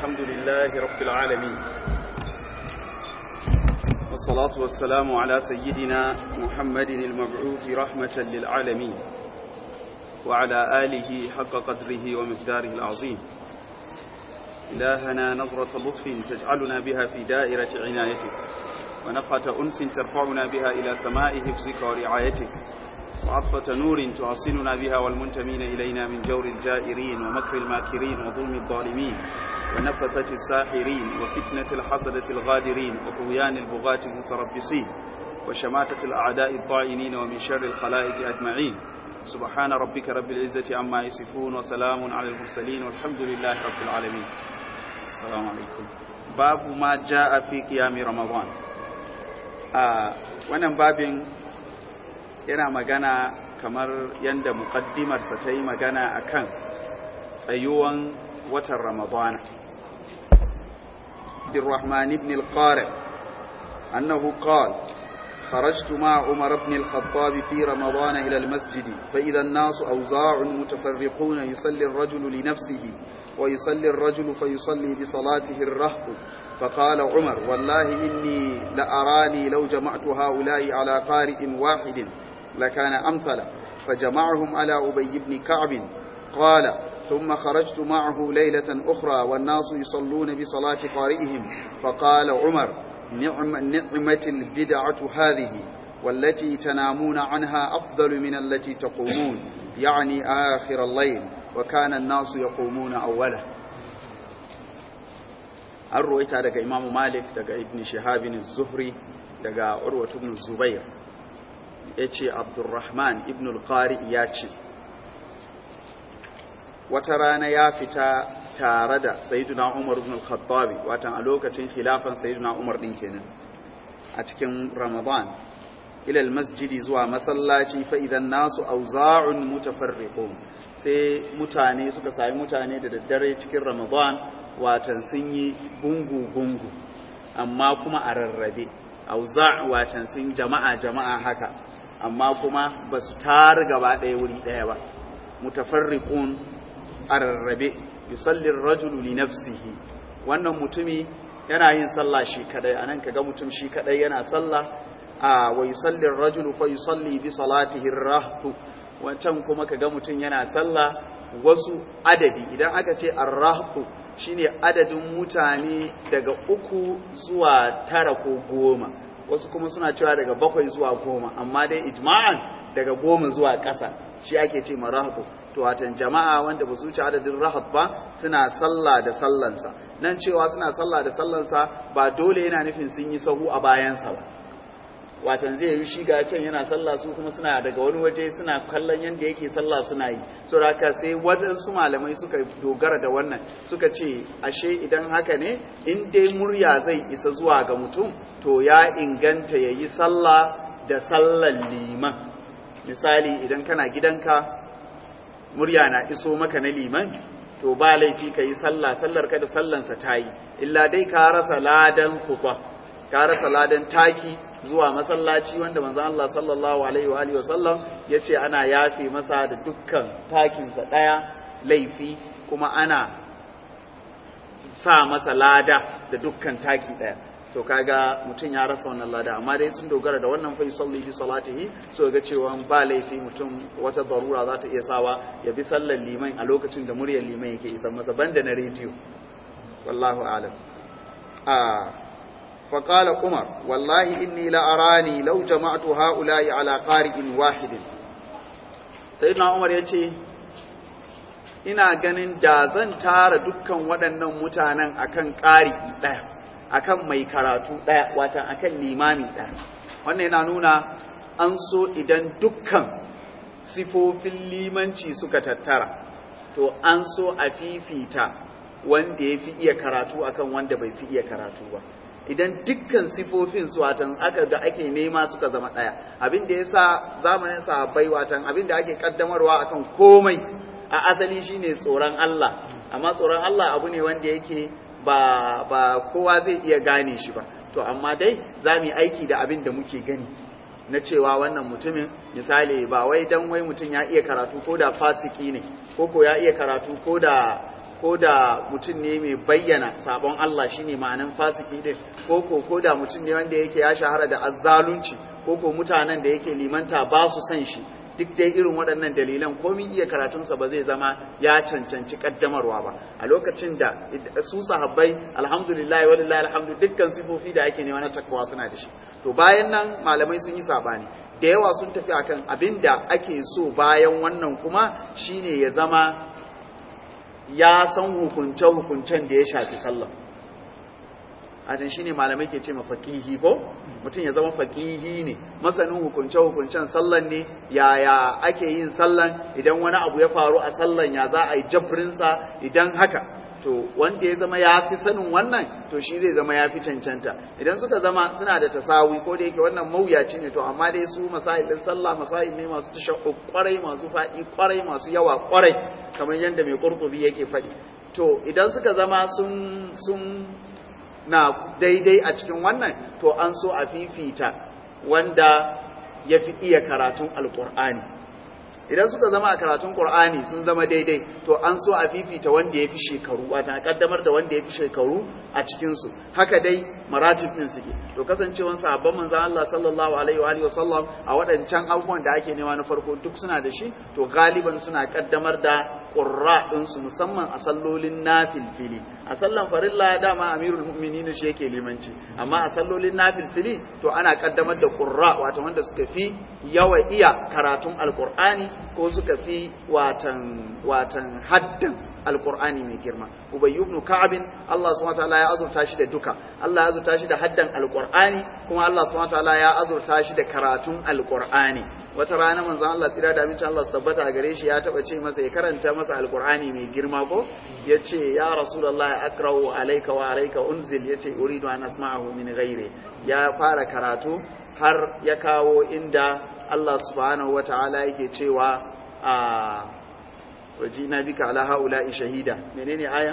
الحمد لله رب العالمين والصلاة والسلام على سيدنا محمد المبعوث رحمة للعالمين وعلى آله حق قدره ومقداره العظيم إلهنا نظرة لطف تجعلنا بها في دائرة عنايتك ونفحة أنس ترفعنا بها إلى سماء حفظك ورعايتك وعطفة نور تعصننا بها والمنتمين إلينا من جور الجائرين ومكر الماكرين وظلم الظالمين ونفثة الساحرين وفتنة الحسدة الغادرين وطغيان البغاة المتربصين وشماتة الأعداء الطاعنين ومن شر الخلائق أجمعين سبحان ربك رب العزة عما يصفون وسلام على المرسلين والحمد لله رب العالمين السلام عليكم باب ما جاء في قيام رمضان آه وانا باب yana magana kamar yadda muqaddimarsa ta yi magana akan tsayuwan watan ramadana بالرحمن بن القارئ أنه قال خرجت مع عمر بن الخطاب في رمضان إلى المسجد فإذا الناس أوزاع متفرقون يصلي الرجل لنفسه ويصلي الرجل فيصلي بصلاته الرهط فقال عمر والله إني لأراني لو جمعت هؤلاء على قارئ واحد لكان أمثل فجمعهم على أبي بن كعب قال ثم خرجت معه ليلة أخرى والناس يصلون بصلاة قارئهم فقال عمر نعم نعمة البدعة هذه والتي تنامون عنها أفضل من التي تقومون يعني آخر الليل وكان الناس يقومون أوله an ruwaita daga imamu malik daga ibn shahabin zuhri daga urwatu ibn zubair ya ce abdurrahman ibn al-qari ya ce wata rana ya fita tare da sayyiduna umar ibn al-khattabi watan a lokacin khilafan sayyiduna umar din kenan a cikin ramadan ila masjidi zuwa masallaci fa idan nasu auza'un mutafarriqun sai mutane suka sami mutane da daddare cikin ramadan watan sun yi gungu gungu amma kuma a rarrabe auza' watan sun jama'a jama'a haka amma kuma ba su tar gaba ɗaya wuri ɗaya ba mutafarriqun a rarrabe yusalli rajulu li nafsihi wannan mutumi yana yin sallah shi kadai anan kaga mutum shi kadai yana sallah a wa yusalli rajulu fa yusalli bi salatihi rahtu wancan kuma kaga mutum yana sallah wasu adadi idan aka ce ar-rahtu shine adadin mutane daga uku zuwa tara ko goma wasu kuma suna cewa daga bakwai zuwa goma amma dai ijma'an daga goma zuwa ƙasa shi ake ce marahabu to watan jama'a wanda ba su wuce adadin rahab ba suna sallah da sallansa nan cewa suna sallah da sallansa ba dole yana nufin sun yi sahu a bayansa ba watan zai yi shi ga can yana sallah su kuma suna daga wani waje suna kallon yadda yake sallah suna yi so haka sai waɗansu malamai suka dogara da wannan suka ce ashe idan haka ne in dai murya zai isa zuwa ga mutum to ya inganta ya yi sallah da sallan liman misali idan kana gidanka murya na iso maka na liman to ba laifi ka yi sallah sallar ka da sallansa ta yi illa dai ka rasa ladan kufa ka rasa ladan taki zuwa masallaci wanda manzo Allah sallallahu alaihi wa alihi wasallam yace ana yafe masa da dukkan takinsa daya laifi kuma ana sa masa lada da dukkan taki daya to kaga mutum ya rasa wannan lada amma dai sun dogara da wannan fa yusalli bi salatihi so ga cewa ba laifi mutum wata darura za ta iya sawa ya bi sallar liman a lokacin da muryar liman yake isan masa banda na rediyo wallahu a'lam a فقال عمر والله إني لأراني لو جمعت هؤلاء على قارئ واحد سيدنا عمر يتي ina ganin da zan tara dukkan waɗannan mutanen akan ƙari ɗaya akan mai karatu ɗaya watan akan limami ɗaya wannan yana nuna an so idan dukkan sifofin limanci suka tattara to an so a fifita wanda ya fi iya karatu akan wanda bai fi iya karatu ba idan dukkan sifofin su watan aka ga ake nema suka zama ɗaya abin da ya sa zamanin sahabbai watan abin da ake kaddamarwa akan komai a asali shine tsoron Allah amma tsoron Allah abu ne wanda yake ba ba kowa zai iya gane shi ba to amma dai za mu yi aiki da abin da muke gani na cewa wannan mutumin misali ba wai dan wai mutum ya iya karatu ko da fasiki ne ko ko ya iya karatu ko da ko da mutum ne mai bayyana sabon Allah shine ma'anan fasiki din ko ko ko da mutum ne wanda yake ya shahara da azzalunci ko ko mutanen da yake limanta ba su san shi duk dai irin waɗannan dalilan komin iya karatunsa ba zai zama ya cancanci kaddamarwa ba a lokacin da su sahabbai alhamdulillah walillahi alhamdu dukkan sifofi da ake nema na takwa suna da shi to bayan nan malamai sun yi sabani da yawa sun tafi akan abin da ake so bayan wannan kuma shine ya zama ya san hukunce-hukuncen da ya shafi sallah ajin shine malamai ke ce ma faqihi ko mutum ya zama faqihi ne masanin hukunce hukuncen sallan ne yaya ake yin sallan idan wani abu ya faru a sallan ya za a yi jabrin sa idan haka to wanda ya zama ya fi sanin wannan to shi zai zama ya fi cancanta idan suka zama suna da tasawi ko da yake wannan mawuyaci ne to amma dai su masailin sallah masail ne masu tashakku kwarai masu faɗi kwarai masu yawa kwarai kamar yadda mai qurtubi yake faɗi to idan suka zama sun sun na daidai a cikin wannan to an so a fifita wanda ya fi iya karatun alkur'ani idan suka zama a karatun qur'ani sun zama daidai to an so a fifita wanda ya fi shekaru wata kaddamar da wanda ya fi shekaru a cikinsu haka dai maratib din suke to kasancewan sahabban manzon Allah sallallahu alaihi wa alihi wasallam a waɗancan abubuwan da ake nema na farko duk suna da shi to galiban suna kaddamar da qurra ɗinsu musamman a sallolin nafilfili a sallan farilla dama amirul mu'minin shi yake limanci amma a sallolin nafilfili to ana kaddamar da qurra wato wanda suka fi yawa iya karatun alqur'ani ko suka fi watan watan haddan alqur'ani mai girma ubay ibn ka'ab Allah subhanahu wataala ya azurta shi da duka Allah ya azurta shi da haddan alqur'ani kuma Allah subhanahu wataala ya azurta shi da karatun alqur'ani wata rana manzon Allah tsira da amincin Allah su tabbata a gare shi ya taba ce masa ya karanta masa alqur'ani mai girma ko yace ya rasulullahi akrahu alayka wa alayka unzil yace uridu an asma'ahu min ghairi ya fara karatu har ya kawo inda Allah subhanahu wataala yake cewa a wajina bika ala haula'i shahida menene aya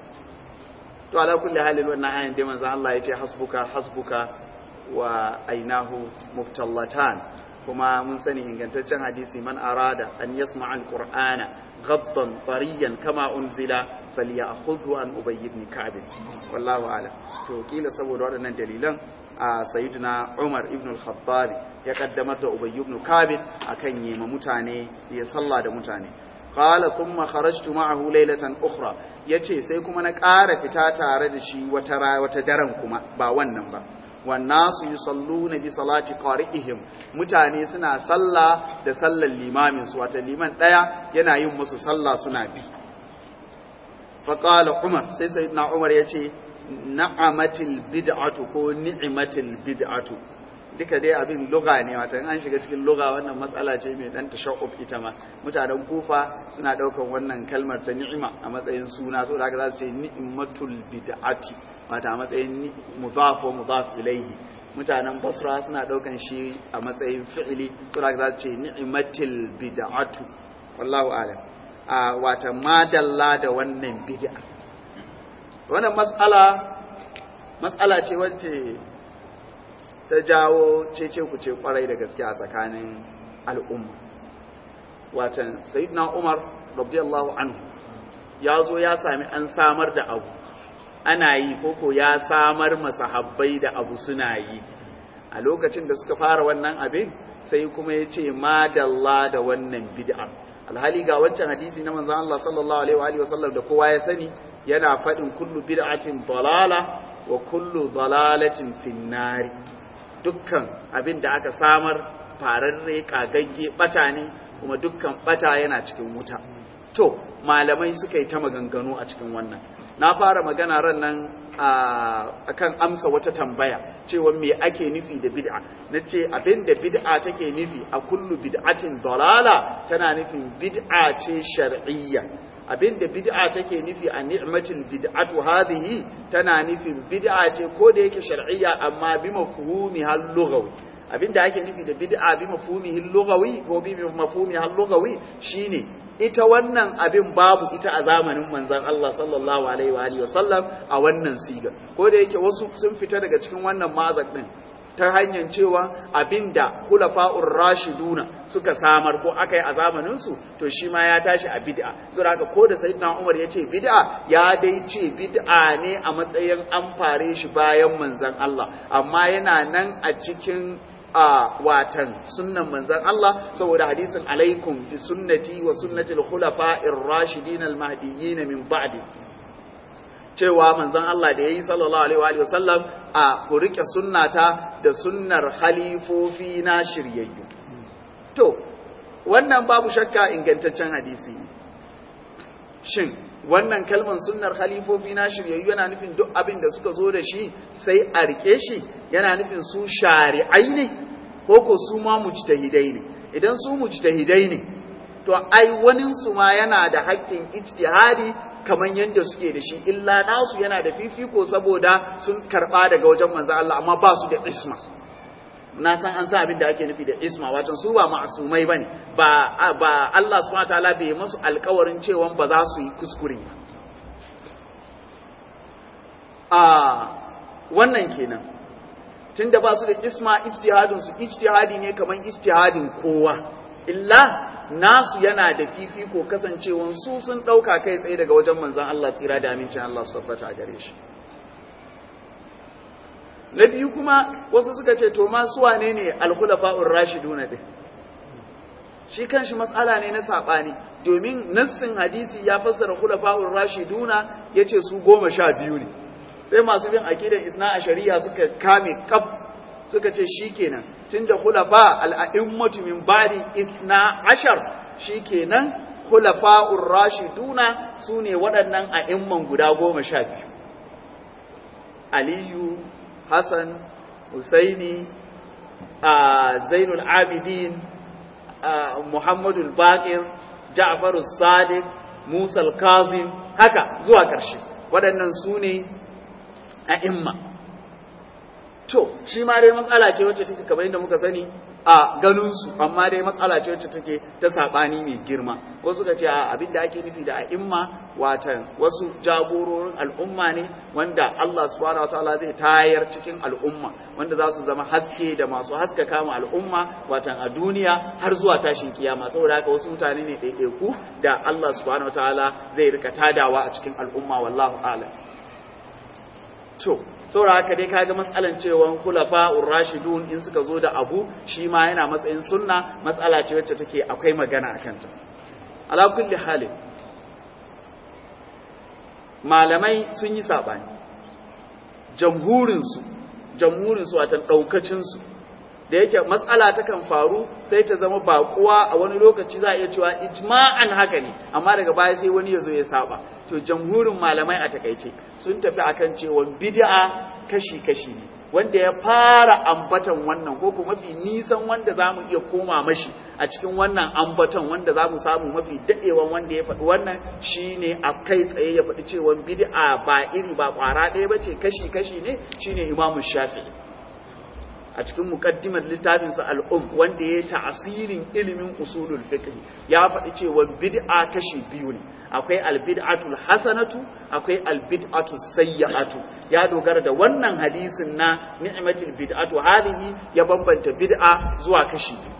to ala kulli halin wannan ayan dai manzo Allah yace hasbuka hasbuka wa ainahu muftallatan kuma mun sani ingantaccen hadisi man arada an yasma'a alqur'ana ghaddan tariyan kama unzila falyakhudhu an ubay ibn ka'b wallahu a'lam to kila saboda waɗannan dalilan a sayyidina Umar ibn al-Khattab ya kaddamar da Ubay ibn Ka'b akan yima mutane ya salla da mutane qala thumma kharajtu ma'ahu laylatan ukhra yace sai kuma na ƙara fita tare da shi wata wata daren kuma ba wannan ba wannasu yusalluna bi salati qari'ihim mutane suna salla da sallar limamin su wata liman daya yana yin musu salla suna bi fa qala umar sai sayyidina umar yace na'amatil bid'atu ko ni'matil bid'atu duka dai abin luga ne wata an shiga cikin luga wannan matsala ce mai dan tashaqquf ita ma mutanen kufa suna daukan wannan kalmar ta ni'ima a matsayin suna saboda haka za su ce ni'matul bid'ati wata a matsayin mudaf wa mudaf ilayhi mutanen basra suna daukan shi a matsayin fi'ili saboda haka za su ce ni'matil bid'atu wallahu a'lam a wata madalla da wannan bid'a wannan matsala matsala ce wacce ta jawo cece ku ce kwarai da gaske a tsakanin al'umma watan sayyidina umar radiyallahu anhu ya zo ya sami an samar da abu ana yi koko ya samar masahabbai da abu suna yi a lokacin da suka fara wannan abin sai kuma ya ce madalla da wannan bid'a alhali ga wancan hadisi na manzon Allah sallallahu alaihi wa sallam da kowa ya sani yana faɗin kullu bid'atin dalala wa kullu dalalatin finnari dukkan abin da aka samar fararre kagagge bata ne kuma dukkan bata yana cikin wuta to malamai suka yi ta maganganu a cikin wannan na fara magana ran nan akan amsa wata tambaya cewa me ake nufi da bid'a na ce abin da bid'a take nufi a kullu bid'atin dalala tana nufin bid'a ce shar'iyya abinda bid'a take nufi a ni'matul bid'atu hadhihi tana nufin bid'a ce ko da yake shar'iyya amma bi mafhumi hal lughawi abinda ake nufi da bid'a bi mafhumi hal lughawi ko bi mafhumi hal lughawi shine ita wannan abin babu ita a zamanin manzon Allah sallallahu alaihi wa alihi wasallam a wannan siga ko da yake wasu sun fita daga cikin wannan mazak din ta hanyar cewa abinda khulafa'ur rashiduna suka samar ko aka yi a zamanin su to shi ma ya tashi a bid'a saboda haka ko da sayyidina Umar ya ce bid'a ya dai ce bid'a ne a matsayin an fare shi bayan manzon Allah amma yana nan a cikin a watan sunnan manzon Allah saboda hadisin alaikum bi sunnati wa sunnati al-khulafa'ir rashidin al-mahdiyyin min ba'di cewa manzon Allah da yayi sallallahu alaihi wa sallam a ku rike sunnata da sunnar halifofi na shiryayyu to wannan babu shakka ingantaccen hadisi shin wannan kalman sunnar halifofi na shiryayyu yana nufin duk abin da suka zo da shi sai a rike shi yana nufin su shari'ai ne ko ko su ma mujtahidai ne idan su mujtahidai ne to ai wanin su ma yana da haƙƙin ijtihadi kamar yadda suke da shi illa nasu yana da fifiko saboda sun karba daga wajen manzo Allah amma ba su da isma na san an san abin da ake nufi da isma wato su ba ma'asumai bane ba ba Allah subhanahu wataala bai musu alƙawarin cewa ba za su yi kuskure ba a wannan kenan tunda ba su da isma ijtihadin su ijtihadi ne kamar ijtihadin kowa illa nasu yana da fifiko kasancewan su sun ɗauka kai tsaye daga wajen manzon Allah tsira da amincin Allah su tabbata a gare shi na biyu kuma wasu suka ce to ma su wane ne alkhulafa'ur rashiduna din shi kanshi matsala ne na sabani domin nassin hadisi ya fassara khulafa'ur rashiduna yace su goma sha biyu ne sai masu bin akidan isna a shari'a suka kame kaf suka ce shikenan tunda khulafa al-a'immatu min ba'di isna ashar shikenan khulafa'ur rashiduna sune waɗannan a'imman guda goma sha biyu aliyu Hassan, Husaini, Zainul Abidin, Muhammadu Bakir, Ja'faru Sadiq, Musa Kazim, haka zuwa ƙarshe. Waɗannan su ne a imma. To, shi ma dai matsala ce wacce take kamar yadda muka sani a ganinsu, amma dai matsala ce wacce take ta saɓani mai girma. Wasu ka ce a abin da ake nufi da a imma watan wasu jagororin al'umma ne wanda Allah subhanahu wataala zai tayar cikin al'umma wanda za su zama haske da masu haskaka ma al'umma watan a duniya har zuwa tashin kiyama saboda haka wasu mutane ne ɗaiɗaiku da Allah subhanahu wataala zai rika tadawa a cikin al'umma wallahu a'lam to saboda haka dai kaga matsalan cewa kulafa rashidun in suka zo da abu shi ma yana matsayin sunna matsala ce wacce take akwai magana akan ta ala kulli halin malamai sun yi saɓani jamhurinsu jamhurinsu watan ɗaukacinsu da yake matsala ta kan faru sai ta zama baƙuwa a wani lokaci za a iya cewa ijma'an haka ne amma daga baya sai wani ya zo ya saba to jamhurin malamai a takaice sun tafi akan cewa bid'a kashi-kashi ne wanda ya fara ambatan wannan ko kuma mafi nisan wanda za mu iya koma mashi a cikin wannan ambatan wanda za mu samu mafi daɗewan wanda ya faɗi wannan shine a kai tsaye ya faɗi cewa bid'a ba iri ba ƙwara ɗaya ba ce kashi-kashi ne shine imamu shafi'i a cikin mukaddimar littafinsa al'um wanda ya ta'asirin ilimin usulul fiqh ya faɗi cewa bid'a kashi biyu ne akwai albid'atul hasanatu akwai albid'atu sayyi'atu ya dogara da wannan hadisin na ni'matul bid'atu hadhihi ya bambanta bid'a zuwa kashi biyu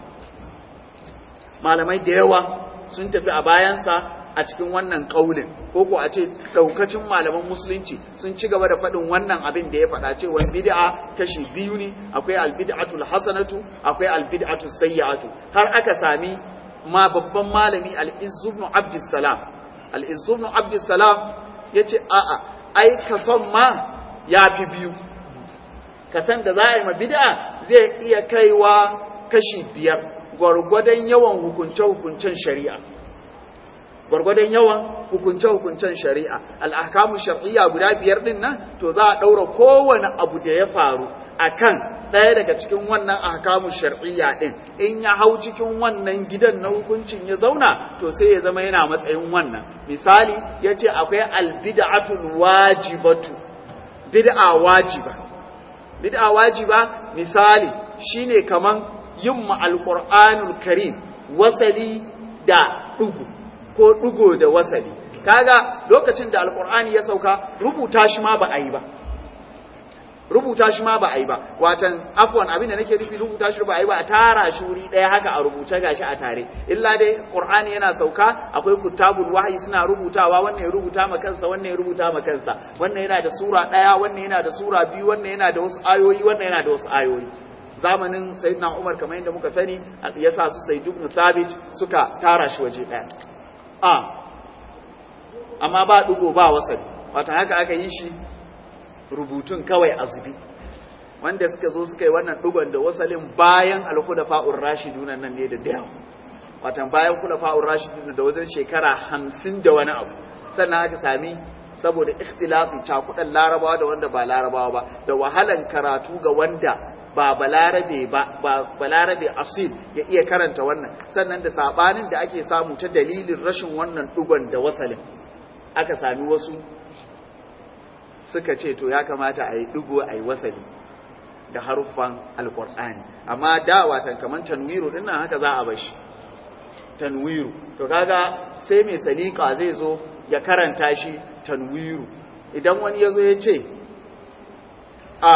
malamai da yawa sun tafi a bayansa a cikin wannan kaulin ko ko a ce daukacin malaman musulunci sun ci gaba da faɗin wannan abin da ya faɗa cewa bid'a kashi biyu ne akwai albid'atul hasanatu akwai albid'atu sayyi'atu har aka sami ma babban malami al-izz ibn abdussalam al-izz ibn abdussalam yace a'a ai kason ma yafi biyu kasan da za a yi ma bid'a zai iya kaiwa kashi biyar gwargwadon yawan hukunce-hukuncen shari'a gwargwadon yawan hukunce-hukuncen shari'a al'akamu shar'iyya guda biyar din nan to za a ɗaura kowane abu da ya faru akan ɗaya daga cikin wannan ahkamu shar'iyya din in ya hau cikin wannan gidan na hukuncin ya zauna to sai ya zama yana matsayin wannan misali ya ce akwai albid'atul wajibatu bid'a wajiba bid'a wajiba misali shine kaman yin ma alqur'anul karim wasali da dugu ko ɗigo da wasali kaga lokacin da alkur'ani ya sauka rubuta shi ma ba a yi ba rubuta shi ma ba a yi ba watan afwan abin da nake nufi rubuta shi ba a yi ba a tara shi wuri ɗaya haka a rubuce gashi a tare illa dai qur'ani yana sauka akwai kutabul wahyi suna rubutawa wannan ya rubuta ma kansa wannan ya rubuta ma kansa wannan yana da sura ɗaya wannan yana da sura biyu wannan yana da wasu ayoyi wannan yana da wasu ayoyi zamanin sayyidina Umar kamar yadda muka sani ya sa su Zaid ibn Thabit suka tara shi waje ɗaya a amma ba dugo ba wasali wata haka aka yi shi rubutun kawai a zubi wanda suka zo suka yi wannan dugon da wasalin bayan alkhulafa'ur rashiduna nan ne da dayawa watan bayan khulafa'ur rashiduna da wajen shekara hamsin da wani abu sannan aka sami saboda ikhtilafi cakudan larabawa da wanda ba larabawa ba da wahalan karatu ga wanda ba balarabe ba ba balarabe asil ya iya karanta wannan sannan da sabanin da ake samu ta dalilin rashin wannan dugon da wasalin aka sami wasu suka ce to ya kamata a yi digo a yi wasali da haruffan alkur'ani amma da watan kaman tanwiru din nan haka za a bashi tanwiru to kaga sai mai salika zai zo ya karanta shi tanwiru idan wani ya zo ya ce a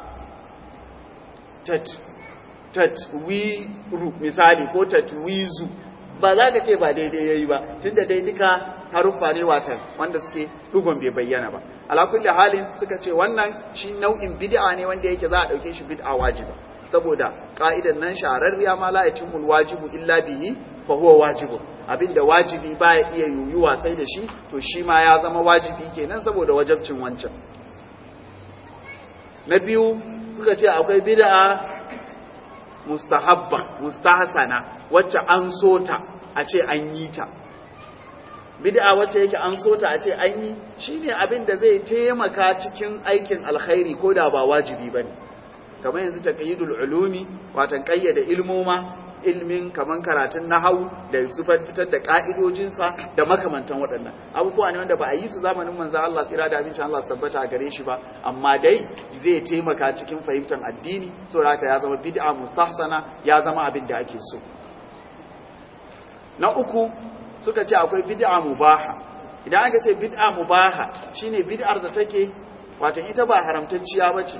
tatwiru misali ko tatwizu ba za ka ce ba daidai yayi ba tunda dai duka haruffa ne watan wanda suke dugon bai bayyana ba ala kulli halin suka ce wannan shi nau'in bid'a ne wanda yake za a dauke shi bid'a wajiba saboda ka'idan nan shahararriya ma la yatimul wajibu illa bihi fa huwa wajibu abinda wajibi baya iya yuyuwa sai da shi to shi ma ya zama wajibi kenan saboda wajabcin wancan na biyu suka ce akwai bid'a mustahabba mustahsana wacce an so ta a ce an yi ta bid'a wacce yake an so ta a ce an yi shine abin da zai taimaka cikin aikin alkhairi ko da ba wajibi bane kamar yanzu taqyidul ulumi watan kayyada ilmoma ilmin kaman karatun nahawu da su fitar da ka'idojinsa da makamantan waɗannan abubuwa ne wanda ba a yi su zamanin manzo Allah tsira da abincin Allah tabbata a gare shi ba amma dai zai taimaka cikin fahimtar addini saboda haka ya zama bid'a mustahsana ya zama abin da ake so na uku suka ce akwai bid'a mubaha idan aka ce bid'a mubaha shine bid'ar da take wato ita ba haramtacciya bace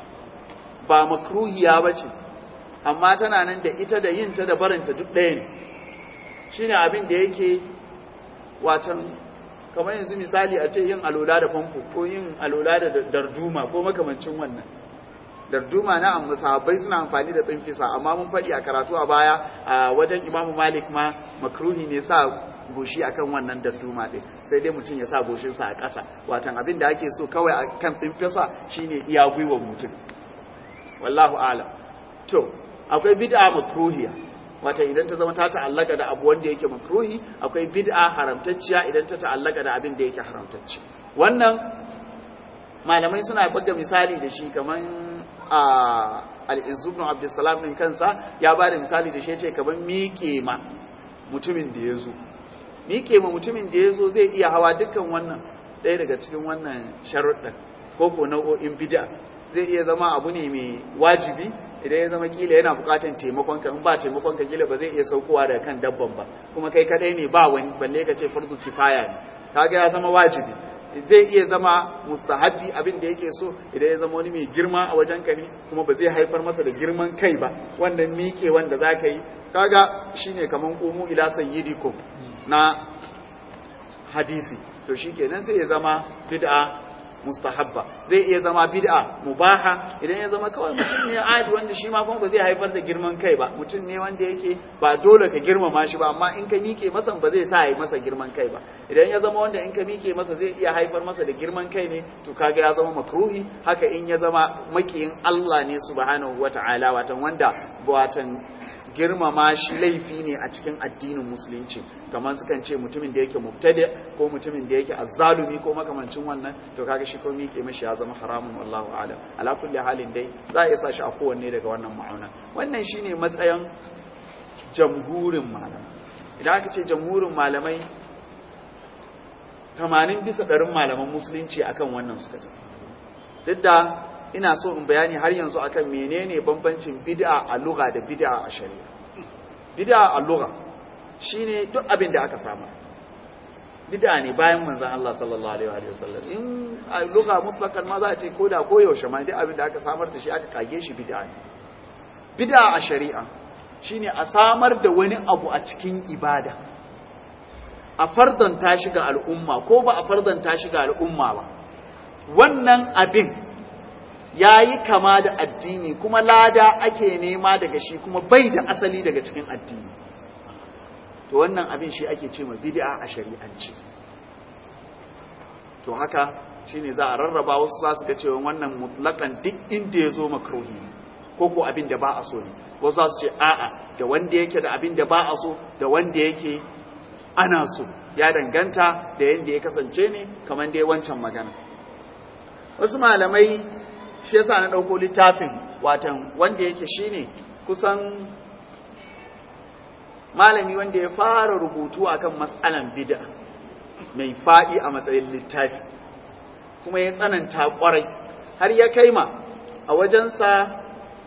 ba makruhiya bace amma tana nan da ita da yin ta da barinta duk ɗaya ne shine abin da yake watan kamar yanzu misali a ce yin alola da famfo ko yin alola da darduma ko makamancin wannan darduma na amma sahabbai suna amfani da tsinfisa amma mun faɗi a karatu a baya a wajen imamu malik ma makruhi ne sa goshi akan wannan darduma ɗin sai dai mutum ya sa goshinsa a ƙasa watan abin da ake so kawai a kan tsinfisa shine iya gwiwar mutum wallahu alam to akwai bid'a makruhiya wata idan ta zama ta ta'allaka da abu wanda yake makruhi akwai bid'a haramtacciya idan ta ta'allaka da abin da yake haramtacci wannan malamai suna buga misali da shi kaman a al-izzu ibn abdussalam din kansa ya bada misali da shi yace kaman miƙe ma mutumin da ya zo miƙe ma mutumin da ya zo zai iya hawa dukkan wannan ɗaya daga cikin wannan sharuɗin ko ko nau'o'in bid'a zai iya zama abu ne mai wajibi idan ya zama kila yana bukatan taimakon ka in ba taimakon ka kila ba zai iya saukowa daga kan dabban ba kuma kai kadai ne ba wani balle ka ce farzu kifaya ne kaga ya zama wajibi zai iya zama mustahabbi abin da yake so idan ya zama wani mai girma a wajen ka ne kuma ba zai haifar masa da girman kai ba wannan miƙe wanda za ka yi kaga shine kaman qumu ila sayyidikum na hadisi to shikenan sai ya zama bid'a mustahabba zai iya zama bid'a mubaha idan ya zama kawai mutum ne adi wanda shi ma kuma ba zai haifar da girman kai ba mutum ne wanda yake ba dole ka girmama shi ba amma in ka mike masa ba zai sa yi masa girman kai ba idan ya zama wanda in ka mike masa zai iya haifar masa da girman kai ne to kaga ya zama makruhi haka in ya zama makiyin Allah ne subhanahu wata'ala watan wanda watan girmama shi laifi ne a cikin addinin musulunci kamar sukan ce mutumin da yake mubtadi ko mutumin da yake azzalumi ko makamancin wannan to kaga shi ko miƙe mashi ya zama haramun wallahu alam ala kulli halin dai za a iya sa shi a kowanne daga wannan ma'auna wannan shine matsayin jamhurin malamai idan aka ce jamhurin malamai 80 bisa ɗarin malaman musulunci akan wannan suka ce duk da ina so in bayani har yanzu akan menene bambancin bid'a a lugha da bid'a a shari'a bid'a a lugha shine duk abin da aka samu bid'a ne bayan manzon Allah sallallahu alaihi wa sallam in a lugha mutlaqan ma za a ce ko da ko yaushe ma duk abin da aka samar da shi aka kage shi bid'a ne bid'a a shari'a shine a samar da wani abu a cikin ibada a fardanta shi ga al'umma ko ba a fardanta shi ga al'umma ba wannan abin yayi kama da addini kuma lada ake nema daga shi kuma bai da asali daga cikin addini to wannan abin shi ake ce ma bid'a a shari'ance to haka shine za a rarraba wasu za su ga cewa wannan mutlakan duk inda ya zo makruhi ne ko ko abin da ba a so ne wasu za su ce a'a da wanda yake da abin da ba a so da wanda yake ana so ya danganta da yadda ya kasance ne kamar dai wancan magana wasu malamai shi yasa na ɗauko littafin watan wanda yake shine kusan malami wanda ya fara rubutu akan matsalan bid'a mai faɗi a matsayin littafi kuma ya tsananta ƙwarai har ya kai ma a wajensa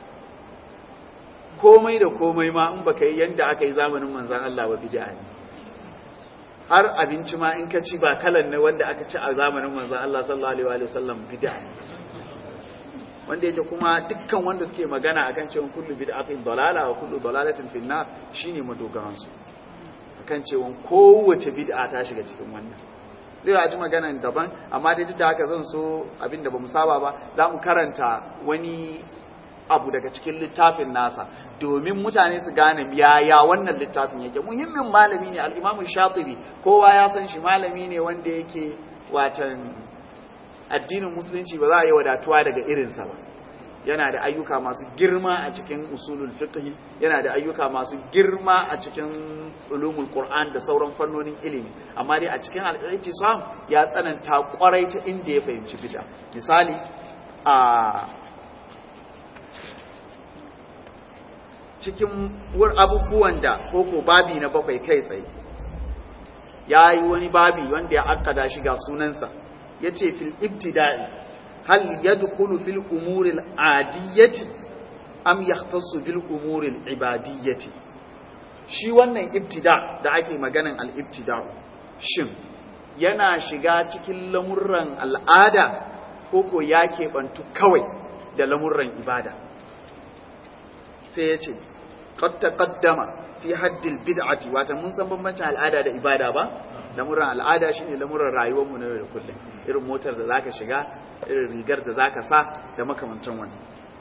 komai da komai ma in baka yi yanda aka yi zamanin manzan Allah ba bid'a ne har abinci ma in ka ci ba kalan ne wanda aka ci a zamanin manzan Allah sallallahu alaihi wa sallam bid'a ne wanda yake kuma dukkan wanda suke magana akan cewa kullu bid'atin dalala wa kullu dalalatin fi nar shine madogaran su akan cewa kowace bid'a ta shiga cikin wannan zai ji magana daban amma dai duk da haka zan so abinda bamu saba ba za mu karanta wani abu daga cikin littafin nasa domin mutane su gane yaya wannan littafin yake muhimmin malami ne al-Imam Shatibi kowa ya san shi malami ne wanda yake watan addinin musulunci ba za a yi wadatuwa daga irinsa ba yana da ayyuka masu girma a cikin usulul fiqh yana da ayyuka masu girma a cikin ulumul qur'an da sauran fannonin ilimi amma dai a cikin al-i'tisam ya tsananta kwarai ta inda ya fahimci bid'a misali a cikin abubuwan da koko babi na bakwai kai tsaye ya yi wani babi wanda ya akkada shi ga sunansa ya ce fil ibtida'i hal yadkhulu fil umuri al-adiyyati am yahtassu bil umuri al-ibadiyyati shi wannan ibtida da ake maganan al-ibtida shin yana shiga cikin lamurran al'ada ko ko ya keɓantu kawai da lamurran ibada sai ya ce qad taqaddama fi haddil bid'ati wata mun san bambancin al'ada da ibada ba lamuran al'ada shine lamuran rayuwar mu na yau da kullum irin motar da zaka shiga irin rigar da zaka sa da makamantan wannan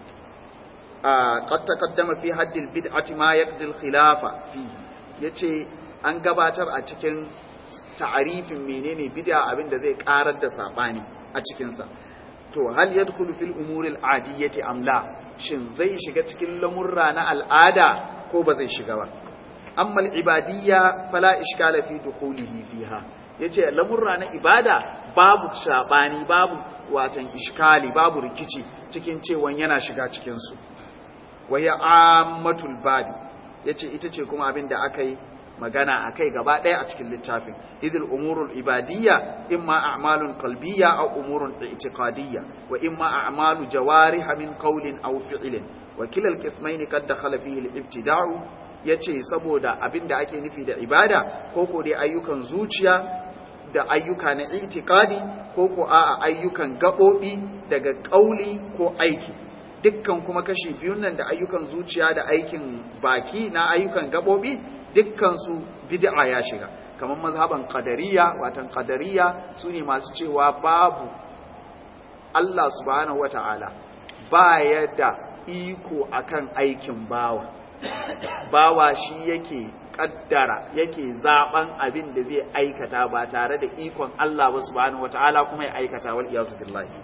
qad taqaddama fi haddil bid'ati ma yaqdi al-khilafa fi yace an gabatar a cikin ta'arifin menene bid'a abin da zai karar da sabani a cikin sa to hal yadkhulu fil umuri al-adiyyati am la shin zai shiga cikin lamurra na al'ada ko ba zai shiga ba amma al-ibadiyya fala ishkala fi dukhulihi fiha yace lamurra na ibada babu sabani babu watan iskali babu rikici cikin cewan yana shiga cikin su wa ya ammatul babi yace ita ce kuma abin da aka yi magana akai gaba ɗaya a cikin littafin idil umurul ibadiyya imma a'malun qalbiyya aw umurun i'tiqadiyya wa imma a'malu jawarih min qawlin aw fi'lin wa kila al-qismayn qad dakhala fihi al-ibtida'u yace saboda abin da ake nufi da ibada ko ko dai ayyukan zuciya da ayyuka na i'tiqadi ko ko a'a ayyukan gabobi daga kauli ko aiki dukkan kuma kashi biyun nan da ayyukan zuciya da aikin baki na ayyukan gabobi dukkan su bid'a ya shiga kamar mazhaban qadariyya watan qadariyya sune masu cewa babu Allah subhanahu wata'ala ba ya da iko akan aikin bawa bawa shi yake kaddara yake zaben abin da zai aikata ba tare da ikon Allah ba subhanahu wata'ala kuma ya aikata wal iyazu billahi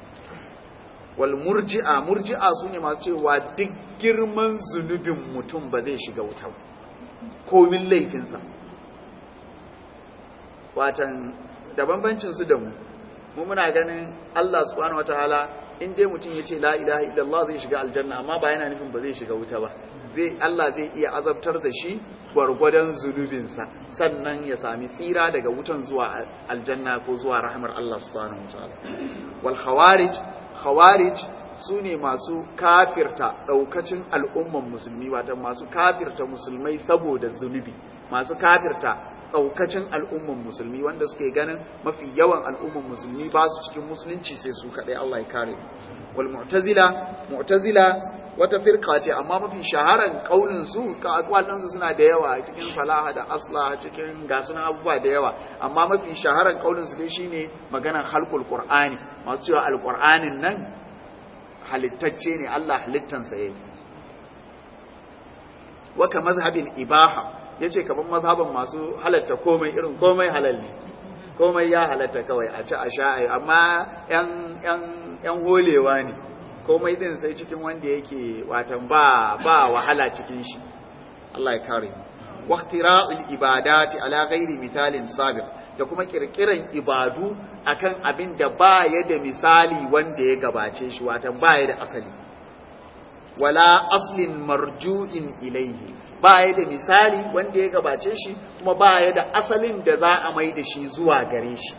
wal murji'a murji'a sune masu cewa duk girman zunubin mutum ba zai shiga wuta komin laifinsa watan da bambancin su da mu mu muna ganin Allah subhanahu wataala in dai mutum ya ce la ilaha illallah zai shiga aljanna amma ba yana nufin ba zai shiga wuta ba zai Allah zai iya azabtar da shi gwargwadon zunubinsa sannan ya sami tsira daga wutan zuwa aljanna ko zuwa rahmar Allah subhanahu wataala wal khawarij khawarij su ne masu kafirta ɗaukacin al'umman musulmi wata masu kafirta musulmai saboda zunubi masu kafirta daukacin al'umman musulmi wanda suke ganin mafi yawan al'umman musulmi ba su cikin musulunci sai su kadai Allah ya kare wal mu'tazila mu'tazila wata firka ce amma mafi shaharan kaulin su ka akwalin su suna da yawa cikin salaha da asla cikin gasunan abubuwa da yawa amma mafi shaharan kaulin su dai shine maganar halqul qur'ani masu cewa alqur'anin nan halittacce ne Allah halittansa yayi waka mazhabin ibaha yace kaman mazhaban masu halatta komai irin komai halal ne komai ya halatta kawai a ci a sha amma yan yan yan holewa ne komai din sai cikin wanda yake watan ba ba wahala cikin shi Allah ya kare wa ikhtira'ul ibadati ala ghairi misalin sabiq da kuma kirkiran ibadu akan abin da ba ya da misali wanda ya gabace shi watan ba ya da asali wala aslin marju'in ilaihi ba ya da misali wanda ya gabace shi kuma ba ya da asalin da za a mai da shi zuwa gare shi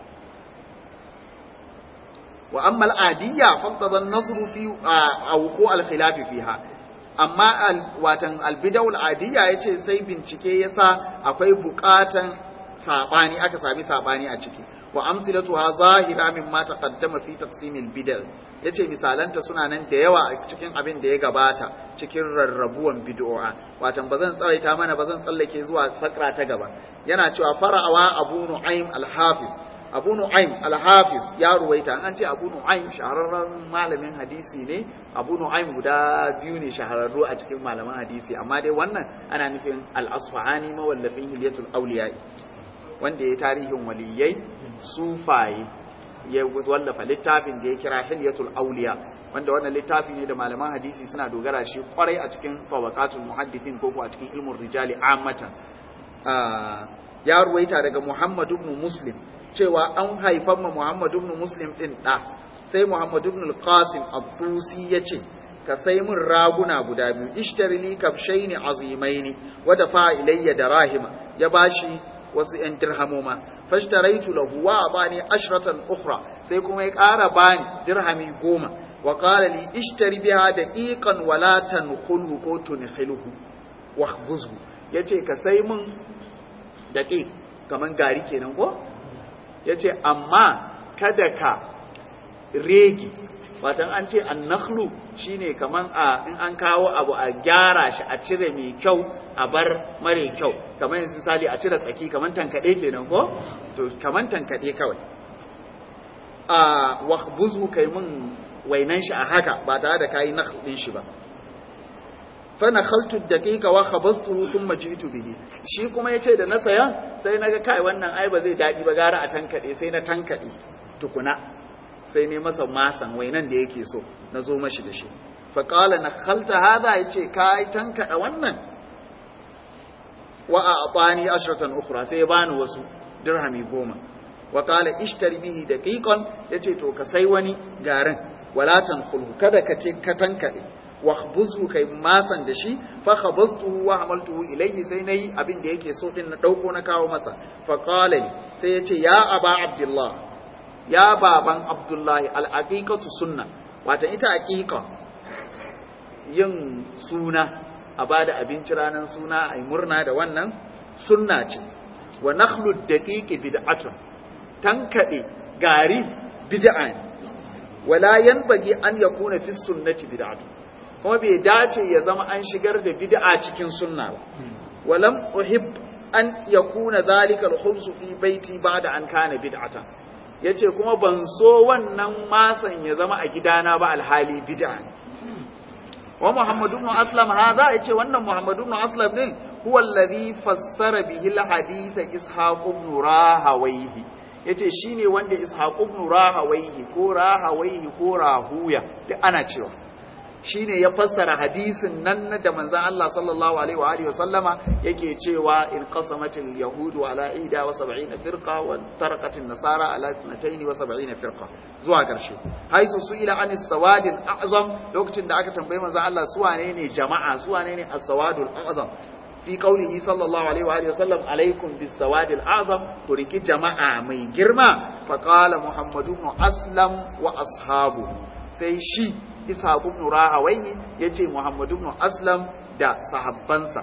wa amma al'adiyya faqtada an-nazru fi awqu al-khilaf fiha amma watan al-bid'ah al-adiyya yace sai bincike yasa akwai bukatan sabani aka sami sabani a ciki wa amsilatuha zahira mimma taqaddama fi taqsim al-bid'ah yace misalanta suna nan da yawa a cikin abin da ya gabata cikin rarrabuwan bid'a watan bazan tsawaita mana bazan tsallake zuwa fakra ta gaba yana cewa fara'awa abu nu'aym al-hafiz abu nu'aym al-hafiz ya ruwaita an ce abu nu'aym shahararren malamin hadisi ne abu nu'aym guda biyu ne shahararru a cikin malaman hadisi amma dai wannan ana nufin al-asfahani mawallafin hilyatul awliya wanda ya tarihin waliyai sufaye ya wallafa littafin da ya kira hilyatul awliya wanda wannan littafi ne da malaman hadisi suna dogara shi kwarai a cikin tabaqatul muhaddithin ko ko a cikin ilmun rijali ammatan ya ruwaita daga Muhammad ibn Muslim cewa an haifan ma Muhammad ibn Muslim din da sai Muhammad ibn al-Qasim ad-Dusi yace ka sai mun raguna guda biyu ishtari li kabshaini azimaini wa dafa ilayya darahima ya bashi wasu yan dirhamoma fashtaraitu lahu wa abani ashratan ukhra sai kuma ya ƙara bani dirhami goma wa qala li ishtari biha daqiqan wa la tankhulhu ko tunkhilhu wa khbuzhu yace ka sai mun daqiq kaman gari kenan ko yace amma kada ka regi watan an ce annakhlu shine kaman a in an kawo abu a gyara shi a cire mai kyau a bar mare kyau kamar yanzu misali a cire tsaki kaman tankade kenan ko to kaman tankade kawai a wahbuzu kai mun wainan shi a haka ba tare da kayi nakhl din shi ba fa nakhaltu daqiqa wa khabastuhu thumma ji'tu bihi shi kuma yace da na sayan sai naga kai wannan ai ba zai dadi ba gara a tankade sai na tankade tukuna sai ne masa masan wainan da yake so na zo mashi da shi fa qala nakhalta hadha yace kai tankada wannan wa a'tani ashratan ukhra sai ya bani wasu dirhami goma wa qala ishtari bihi daqiqan yace to ka sai wani garin wala tanqulhu kada ka ce ka tankade wa khbuzhu kai masan da shi fa khabastuhu wa hamaltuhu ilayhi sai nayi abin da yake so din na dauko na kawo masa fa qala sai yace ya aba abdullah ya baban abdullahi al-aqiqatu sunna wata ita aqiqa yin suna a bada abinci ranar suna ai murna da wannan sunna ce wa nakhlu daqiqi bid'atun tankade gari bid'a ne wala yanbaghi an yakuna fi sunnati bid'atun kuma bai dace ya zama an shigar da bid'a cikin sunna ba walam uhib an yakuna zalika al-khubs fi baiti ba'da an kana bid'atan yace kuma ban so wannan masan ya zama a gidana ba alhali bid'a ne wa Muhammad ibn Aslam hada yace wannan Muhammad ibn Aslam din huwa alladhi fassara bihi al-hadith Ishaq ibn Rahawayhi yace shine wanda Ishaq ibn Rahawayhi ko Rahawayhi ko Rahuya duk ana cewa shine ya fassara hadisin nan da manzon Allah sallallahu alaihi wa alihi wa sallama yake cewa in qasamatil yahudu ala ihda wa sab'ina firqa wa taraqatin nasara ala 72 wa sab'ina firqa zuwa karshe haisu su ila anis sawadil a'zam lokacin da aka tambaye manzon Allah su wane ne jama'a su wane ne as-sawadul a'zam fi qaulihi sallallahu alaihi wa alihi wa sallam alaikum bis sawadil a'zam to riki jama'a mai girma fa qala muhammadu ibn aslam wa ashabu sai shi Ishaq ibn Rahawayhi yace Muhammad ibn Aslam da sahabbansa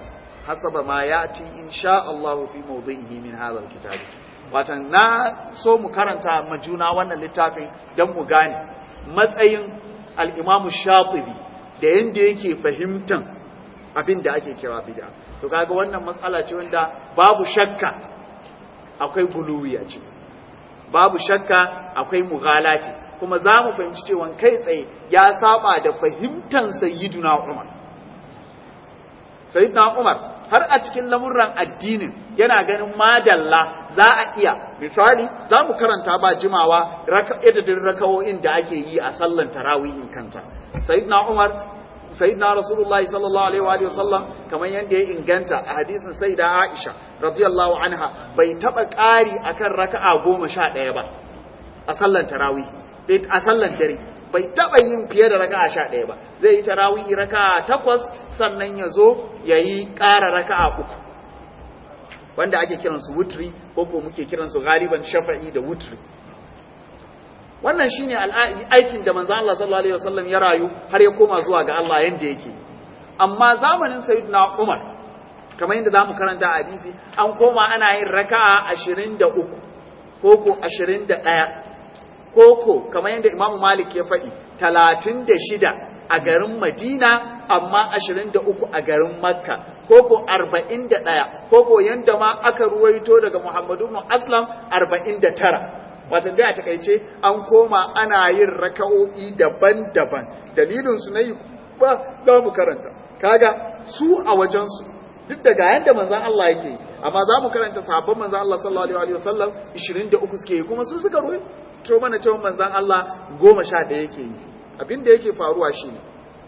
hasaba ma yati insha Allah fi mawdhihi min hadha alkitab watan na so mu karanta majuna wannan littafin dan mu gane matsayin al-Imam Shatibi da yanda yake fahimtan abin da ake kira bid'a to kaga wannan matsala ce wanda babu shakka akwai guluwi a ciki babu shakka akwai mughalati kuma za mu fahimci cewa kai tsaye ya saba da fahimtan sayyiduna Umar sayyiduna Umar har a cikin lamurran addinin yana ganin madalla za a iya misali za mu karanta ba jimawa adadin rakawo'in da ake yi a sallan tarawihin kanta sayyiduna Umar sayyidina rasulullahi sallallahu alaihi wa sallam kamar yadda ya inganta a hadisin sayyida Aisha radiyallahu anha bai taba ƙari akan raka'a goma sha ɗaya ba a sallan tarawih a sallan dare bai taba yin fiye da raka'a sha ɗaya ba zai yi tarawih raka'a takwas sannan ya zo ya yi ƙara raka'a uku wanda ake kiransu wutri ko ko muke kiransu galiban shafa'i da wutri wannan shine aikin da manzo Allah sallallahu alaihi wasallam ya rayu har ya koma zuwa ga Allah yanda yake amma zamanin sayyidina Umar kamar yadda zamu karanta a hadisi an koma ana yin raka'a 23 ko ko 21 ko ko kamar yadda Imam Malik ya faɗi 36 a garin Madina amma 23 a garin Makka ko ko 41 ko ko yanda ma aka ruwaito daga Muhammadu ibn Aslam 49 wata dai a takaice an koma ana yin raka'o'i daban-daban dalilin su na yi ba za mu karanta kaga su a wajensu duk daga yadda manzan Allah yake yi amma za mu karanta sahabban manzan Allah sallallahu alaihi wasallam 23 suke yi kuma su suka ruwa to mana cewa manzan Allah 11 yake yi abin da yake faruwa shine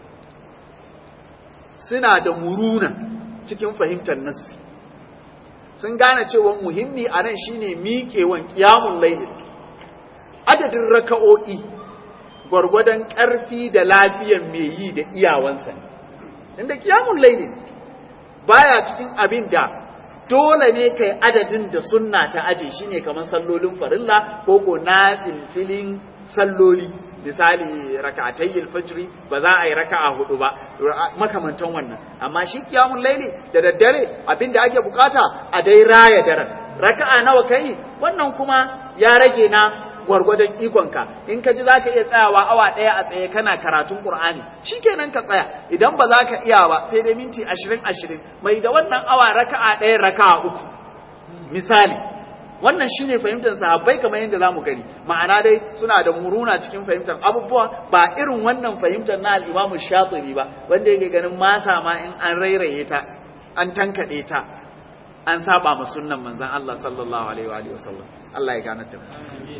suna da muruna cikin fahimtar nassi sun gane cewa muhimmi a nan shine miƙewan kiyamun lailin adadin raka'o'i gwargwadon ƙarfi da lafiyan mai yi da iyawansa ne inda kiyamun laili baya cikin abin da dole ne kai adadin da sunna ta aje shine kamar sallolin farilla ko ko na filfilin salloli misali raka'atayil fajri ba za a yi raka'a hudu ba makamantan wannan amma shi kiyamun laili da daddare abin da ake bukata a dai raya daren raka'a nawa kai wannan kuma ya rage na gwargwadon ikonka in ka ji za ka iya tsayawa awa ɗaya a tsaye kana karatun ƙur'ani shi kenan ka tsaya idan ba za ka iya ba sai dai minti ashirin ashirin mai da wannan awa raka'a ɗaya raka'a uku misali wannan shine fahimtar sahabbai kamar yadda za mu gani ma'ana dai suna da muruna cikin fahimtar abubuwa ba irin wannan fahimtar na al'imamu shatibi ba wanda yake ganin masa ma in an rairaye ta an tankaɗe ta an saba ma sunnan manzon Allah sallallahu alaihi wa sallam Allah ya ganar da mu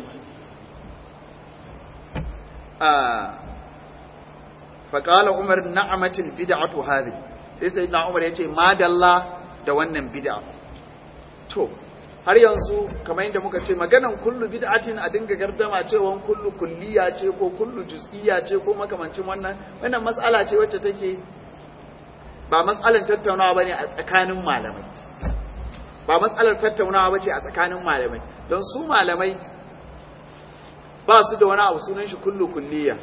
faƙala umar na'amatul bid'atu hadhi sai sai na umar yace madalla da wannan bid'a to har yanzu kamar yadda muka ce maganan kullu bid'atin a dinga gardama cewa kullu kulliya ce ko kullu juz'iyya ce ko makamancin wannan wannan mas'ala ce wacce take ba mas'alan tattaunawa bane a tsakanin malamai ba matsalar tattaunawa bace a tsakanin malamai don su malamai ba su da wani abu sunan shi kullu kulliya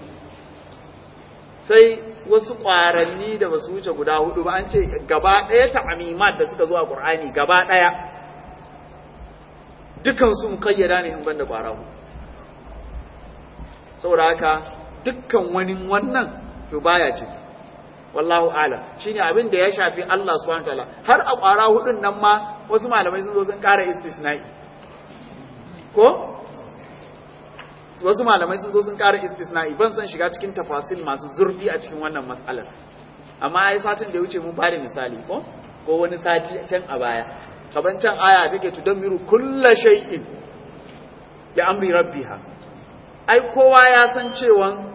sai wasu ƙwaranni da ba su wuce guda hudu ba an ce gaba ɗaya ta'amimat da suka zo a ƙur'ani gaba ɗaya dukan sun kayyada ne in banda ƙwara hudu saboda haka dukkan wani wannan to baya ce wallahu ala shine abin da ya shafi Allah subhanahu wataala har a ƙwara hudun nan ma wasu malamai sun zo sun ƙara istisna'i ko wasu malamai sun zo sun ƙara istisna'i ban san shiga cikin tafasil masu zurfi a cikin wannan matsalar amma ai satin da ya wuce mun bada misali ko ko wani sati can a baya kaban can aya take tudammiru kulla shay'in bi amri rabbiha ai kowa ya san cewa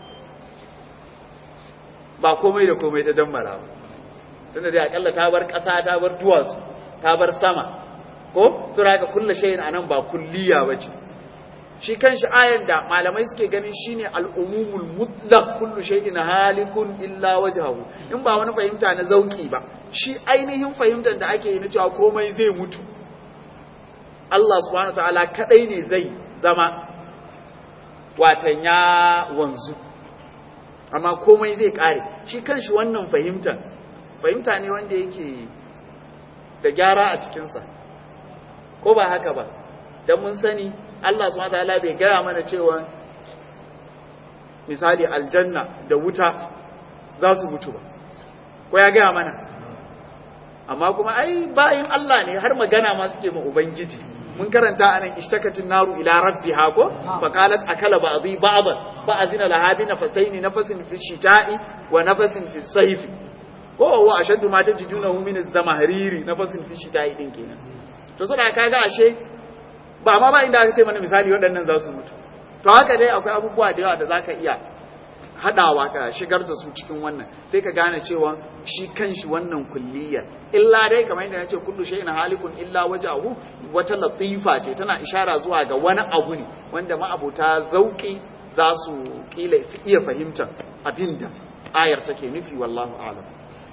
ba komai da komai ta dammara ba tunda dai akalla ta bar ƙasa ta bar duwatsu ta bar sama ko sura ka kulla shay'in anan ba kulliya bace shi kanshi ayan da malamai suke ganin shine al'umumul mutlaq kullu shay'in halikun illa wajhahu in ba wani fahimta na zauki ba shi ainihin fahimtar da ake yi na cewa komai zai mutu Allah subhanahu wataala kadai ne zai zama watan ya wanzu amma komai zai kare shi kanshi wannan fahimtar fahimta ne wanda yake da gyara a cikinsa ko ba haka ba don mun sani Allah subhanahu wataala bai gaya mana cewa misali aljanna da wuta za su mutu ba ko ya gaya mana amma kuma ai bayin Allah ne har magana ma suke ma ubangiji mun karanta anan ishtakatin naru ila rabbiha ko fa qalat akala ba'dhi ba'dan fa azina laha bi nafatayn nafasin fi shita'i wa nafasin fi sayf ko wa ashaddu ma tajidunahu min az-zamahriri nafasin fi shita'i din kenan to saboda kaga ashe ba ma ba inda aka ce mana misali waɗannan za su mutu to haka dai akwai abubuwa da yawa da zaka iya hadawa ka shigar da su cikin wannan sai ka gane cewa shi kanshi wannan kulliyar illa dai kamar yadda nace kullu shay'in halikun illa wajahu wata latifa ce tana ishara zuwa ga wani abu ne wanda ma'abuta zauki za su kila iya fahimtar abinda ayar take nufi wallahu a'lam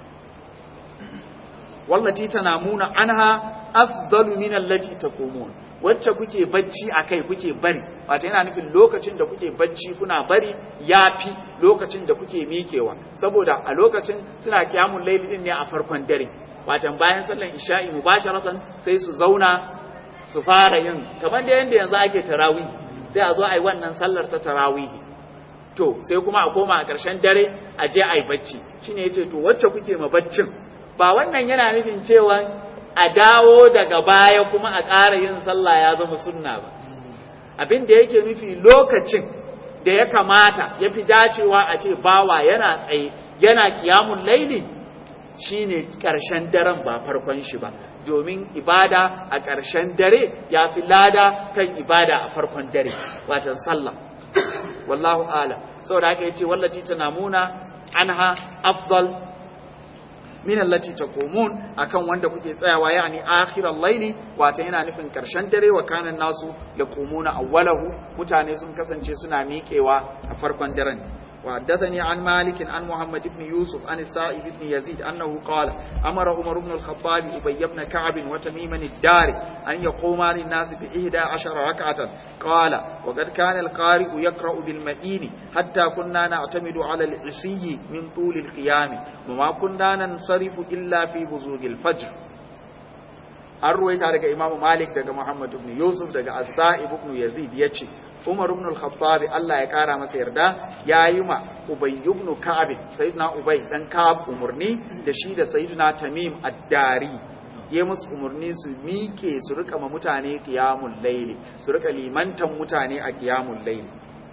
wallati tanamuna anha afdalu min allati taqumun wacce kuke bacci akai kuke bari wato yana nufin lokacin da kuke bacci kuna bari yafi lokacin da kuke mikewa saboda a lokacin suna kiyamun laili din ne a farkon dare wato bayan sallan isha'i mubasharatan sai su zauna su fara yin kamar da yanda yanzu ake tarawih sai a zo a yi wannan sallar ta tarawih to sai kuma a koma a ƙarshen dare a je a yi bacci shine yace to wacce kuke ma baccin ba wannan yana nufin cewa a dawo daga baya kuma a ƙara yin sallah ya zama sunna ba abin da yake nufi lokacin da ya kamata ya fi dacewa a ce bawa yana tsaye yana kiyamun laili shine ƙarshen daren ba farkon shi ba domin ibada a ƙarshen dare ya fi lada kan ibada a farkon dare watan sallah wallahu ala saboda haka yace wallati tanamuna anha afdal min allati taqumun akan wanda kuke tsayawa yani akhiral layli wato yana nufin karshen dare wa kanan nasu yaqumuna awwalahu mutane sun kasance suna miƙewa a farkon daren وحدثني عن مالك عن محمد بن يوسف عن السائب بن يزيد أنه قال أمر عمر بن الخطاب أبي بن كعب وتميما الدار أن يقوما للناس بإحدى عشر ركعة قال وقد كان القارئ يقرأ بالمئين حتى كنا نعتمد على العصي من طول القيام وما كنا ننصرف إلا في بزوغ الفجر an ruwaita daga imamu malik daga muhammad ibn yusuf daga as-sa'ib ibn yazid yace umar ibn al-khattab Allah ya kara masa yarda yayi ma ubay ibn ka'ab sayyidina ubay dan ka'ab umurni da shi da sayyidina tamim ad-dari ya musu umurni su mike su rika ma mutane qiyamul layli su rika limantan mutane a qiyamul layli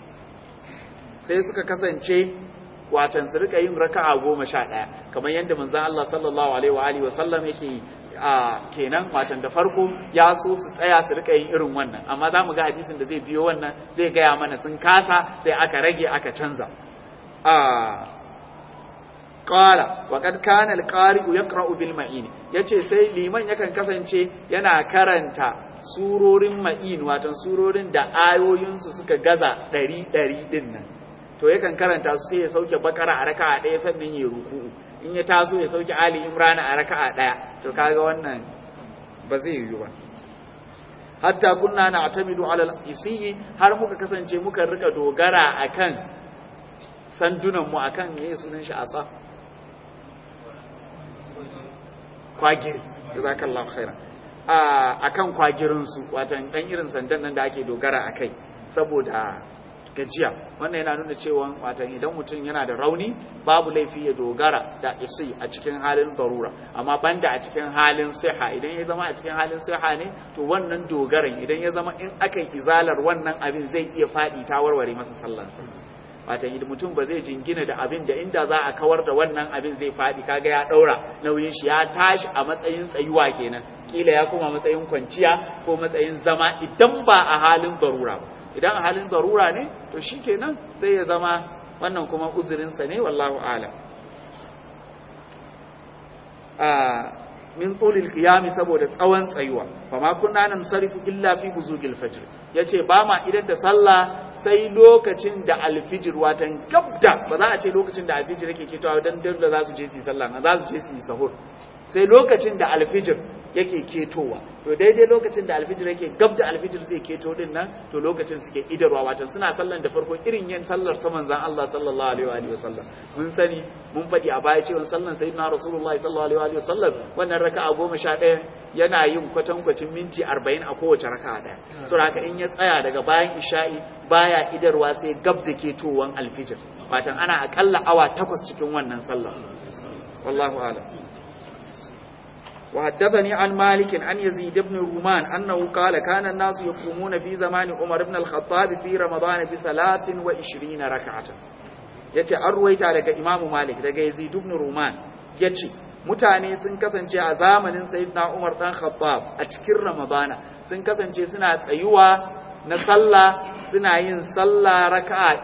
sai suka kasance watan su rika yin raka'a goma sha ɗaya kamar yadda manzon Allah sallallahu alaihi wa alihi wa sallam yake a kenan watan da farko ya so su tsaya su rika yin irin wannan amma za mu ga hadisin da zai biyo wannan zai gaya mana sun kasa sai aka rage aka canza a qala wa qad kana al-qari'u yaqra'u bil ma'in yace sai liman yakan kasance yana karanta surorin ma'in watan surorin da ayoyinsu suka gaza ɗari ɗari din nan to yakan karanta su sai ya sauke bakara a raka'a ɗaya sannan ya ruku'u in ya taso ya sauke ali imran a raka'a ɗaya to kaga wannan ba zai yiwu ba hatta kunna na atamidu ala al-isiyi har muka kasance muka rika dogara akan sandunan mu akan me sunan shi asa kwagiri jazakallahu khairan a akan kwagirin su watan dan irin sandan nan da ake dogara akai saboda gajiya wannan yana nuna cewa watan idan mutum yana da rauni babu laifi ya dogara da isi a cikin halin darura amma banda a cikin halin siha idan ya zama a cikin halin siha ne to wannan dogaran idan ya zama in aka izalar wannan abin zai iya faɗi ta warware masa sallansa watan idan mutum ba zai jingina da abin da inda za a kawar da wannan abin zai faɗi kaga ya ɗaura nauyin shi ya tashi a matsayin tsayuwa kenan kila ya koma matsayin kwanciya ko matsayin zama idan ba a halin darura ba idan a halin darura ne to shi kenan sai ya zama wannan kuma uzurinsa ne wallahu alam min tsulil qiyami saboda tsawon tsayuwa fa ma kunna nan sarifu illa fi buzugil fajr yace ba ma idan da sallah sai lokacin da alfijir watan gabda ba za a ce lokacin da alfijir yake kitawa dan dan da za su je su yi sallah na za su je su yi sahur sai lokacin da alfijir yake ketowa to daidai lokacin da alfijir yake gab da alfijir zai keto din nan to lokacin suke idarwa watan suna sallan da farko irin yin sallar ta manzon Allah sallallahu alaihi wa alihi wasallam mun sani mun faɗi a baya cewa sallan sayyidina rasulullahi sallallahu alaihi wa alihi wasallam wannan raka'a goma sha ɗaya yana yin kwatankwacin minti arba'in a kowace raka'a ɗaya saboda haka in ya tsaya daga bayan isha'i baya idarwa sai gab da ketowan alfijir watan ana akalla awa takwas cikin wannan sallah wallahu a'lam وحدثني عن مالك عن يزيد بن رومان أنه قال كان الناس يقومون في زمان عمر بن الخطاب في رمضان بثلاث وعشرين ركعة yace an ruwaita daga Imam Malik daga Yazid ibn Ruman yace mutane sun kasance a zamanin Sayyidina Umar dan Khattab a cikin Ramadana sun kasance suna tsayuwa na sallah suna yin sallah raka'a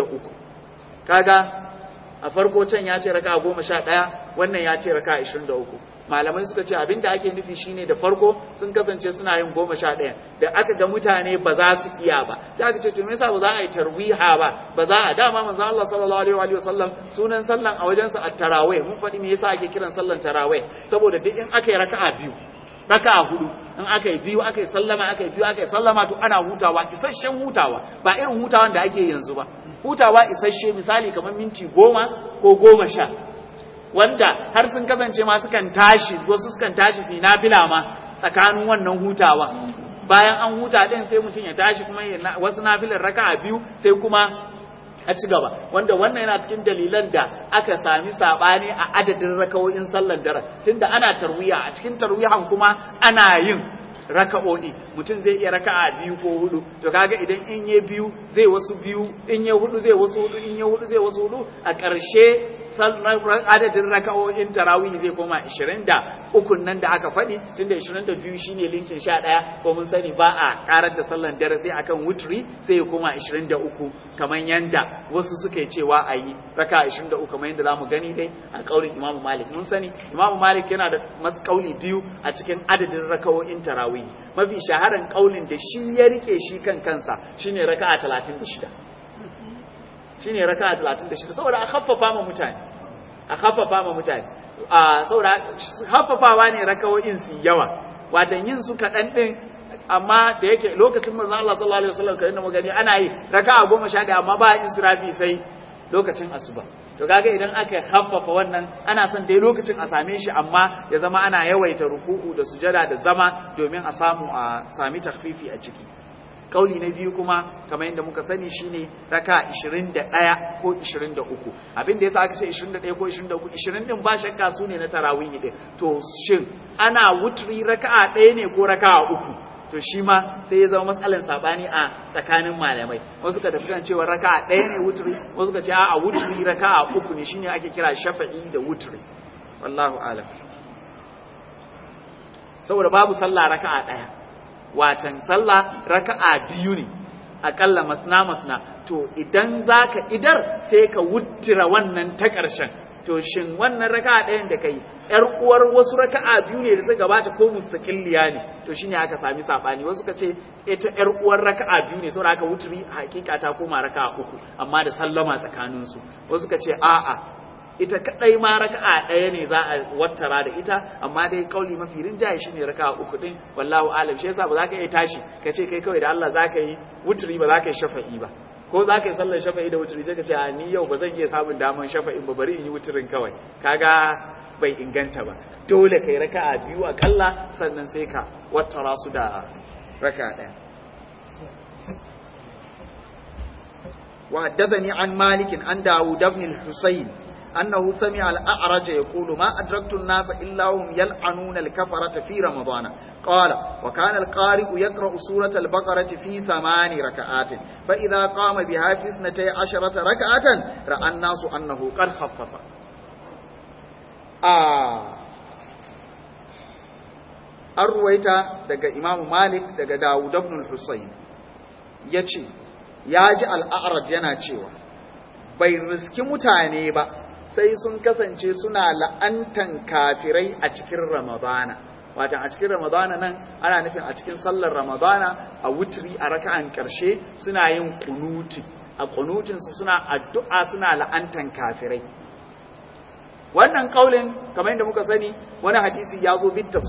23 kaga a farko can ya ce raka'a 11 wannan ya ce raka'a 23 malamai suka ce abin da ake nufi shine da farko sun kasance suna yin goma sha ɗaya da aka ga mutane ba za su iya ba sai aka ce to me yasa ba za a yi tarwiha ba ba za a dama manzo Allah sallallahu alaihi wa sallam sunan sallan a wajen sa at-tarawih mun faɗi me yasa ake kiran sallan tarawih saboda duk in aka yi raka'a biyu raka'a hudu in aka yi biyu aka yi sallama aka yi biyu aka yi sallama to ana hutawa isasshen hutawa ba irin hutawan da ake yanzu ba hutawa isasshe misali kamar minti goma ko goma sha wanda har sun kasance ma sukan tashi wasu sukan tashi fi nafila ma tsakanin wannan hutawa bayan an huta din sai mutum ya tashi kuma wasu nafilar raka'a biyu sai kuma a ci gaba wanda wannan yana cikin dalilan da aka sami sabani a adadin rakawoyin sallar dare tunda ana tarwiya a cikin tarwiyan kuma ana yin raka'o'i mutum zai iya raka'a biyu ko hudu to kaga idan in ye biyu zai wasu biyu in ye hudu zai wasu hudu in ye hudu zai wasu hudu a ƙarshe adadin raka'o'in tarawih zai koma 23 nan da aka faɗi tunda 22 shine linkin 11 ko mun sani ba a karar da sallan dare sai akan wutri sai ya koma 23 kamar yanda wasu suka cewa a yi raka 23 kamar yanda zamu gani dai a kaulin Imam Malik mun sani Imam Malik yana da kauli biyu a cikin adadin raka'o'in tarawih mafi shaharan kaulin da shi ya rike shi kan kansa shine raka'a 36 shine raka'a 36 saboda a khaffafa ma mutane a khaffafa ma mutane a saboda haffafawa ne rakawoyin su yawa watan yin su kaɗan ɗin amma da yake lokacin manzo Allah sallallahu alaihi wasallam kai mu gani ana yi raka'a goma sha ɗaya amma ba in sirafi sai lokacin asuba to kaga idan aka haffafa wannan ana son dai lokacin a same shi amma ya zama ana yawaita ruku'u da sujada da zama domin a samu a sami takfifi a ciki kauli na biyu kuma kamar yadda muka sani shine raka 21 ko 23 abin da yasa aka ce 21 ko 23 20 din ba shakka su ne na tarawih din to shin ana wutri raka'a ɗaya ne ko raka'a uku to shi ma sai ya zama matsalan sabani a tsakanin malamai wasu ka tafi kan cewa raka'a ɗaya ne wutri wasu ka ce a wutri raka'a uku ne shine ake kira shafa'i da wutri wallahu alam saboda babu sallah raka'a ɗaya watan sallah raka'a biyu ne akalla masna masna to idan zaka idar sai ka wuttira wannan ta ƙarshen to shin wannan raka'a ɗayan da kai ƴar uwar wasu raka'a biyu ne da suka gabata ko mustaqilliya ne to shine aka sami sabani wasu ka ce ita ƴar uwar raka'a biyu ne saboda aka wuturi hakika ta koma raka'a uku amma da sallama tsakanin su wasu ka ce a'a ita kadai ma raka'a ɗaya ne za a wattara da ita amma dai kauli mafi rinjaye shine raka'a uku din wallahu alam shi yasa ba za ka iya tashi ka ce kai kawai da Allah za ka yi wuturi ba za ka yi shafa'i ba ko za ka yi sallar shafa'i da wuturi sai ka ce a ni yau ba zan iya samun daman shafa'in ba bari in yi wuturin kawai kaga bai inganta ba dole kai raka'a biyu akalla sannan sai ka wattara su da raka'a ɗaya وحدثني عن مالك عن داود بن الحسين أنه سمع الأعرج يقول ما أدركت الناس إلا هم يلعنون الكفرة في رمضان قال وكان القارئ يقرأ سورة البقرة في ثمان ركعات فإذا قام بها في اثنتي عشرة ركعة رأى الناس أنه قد خفف آه أرويت دقى إمام مالك دقى داود بن الحسين يتشي ياجي الأعرج يناتشيوا bai riski mutane ba sai sun kasance suna la'antan kafirai a cikin ramadana watan a cikin ramadana nan ana nufin a cikin sallar ramadana a wutri a raka'an karshe suna yin kunuti a kunutinsu suna addu'a suna la'antan kafirai wannan kaulin kamar yadda muka sani wani hadisi ya zo bit tafsir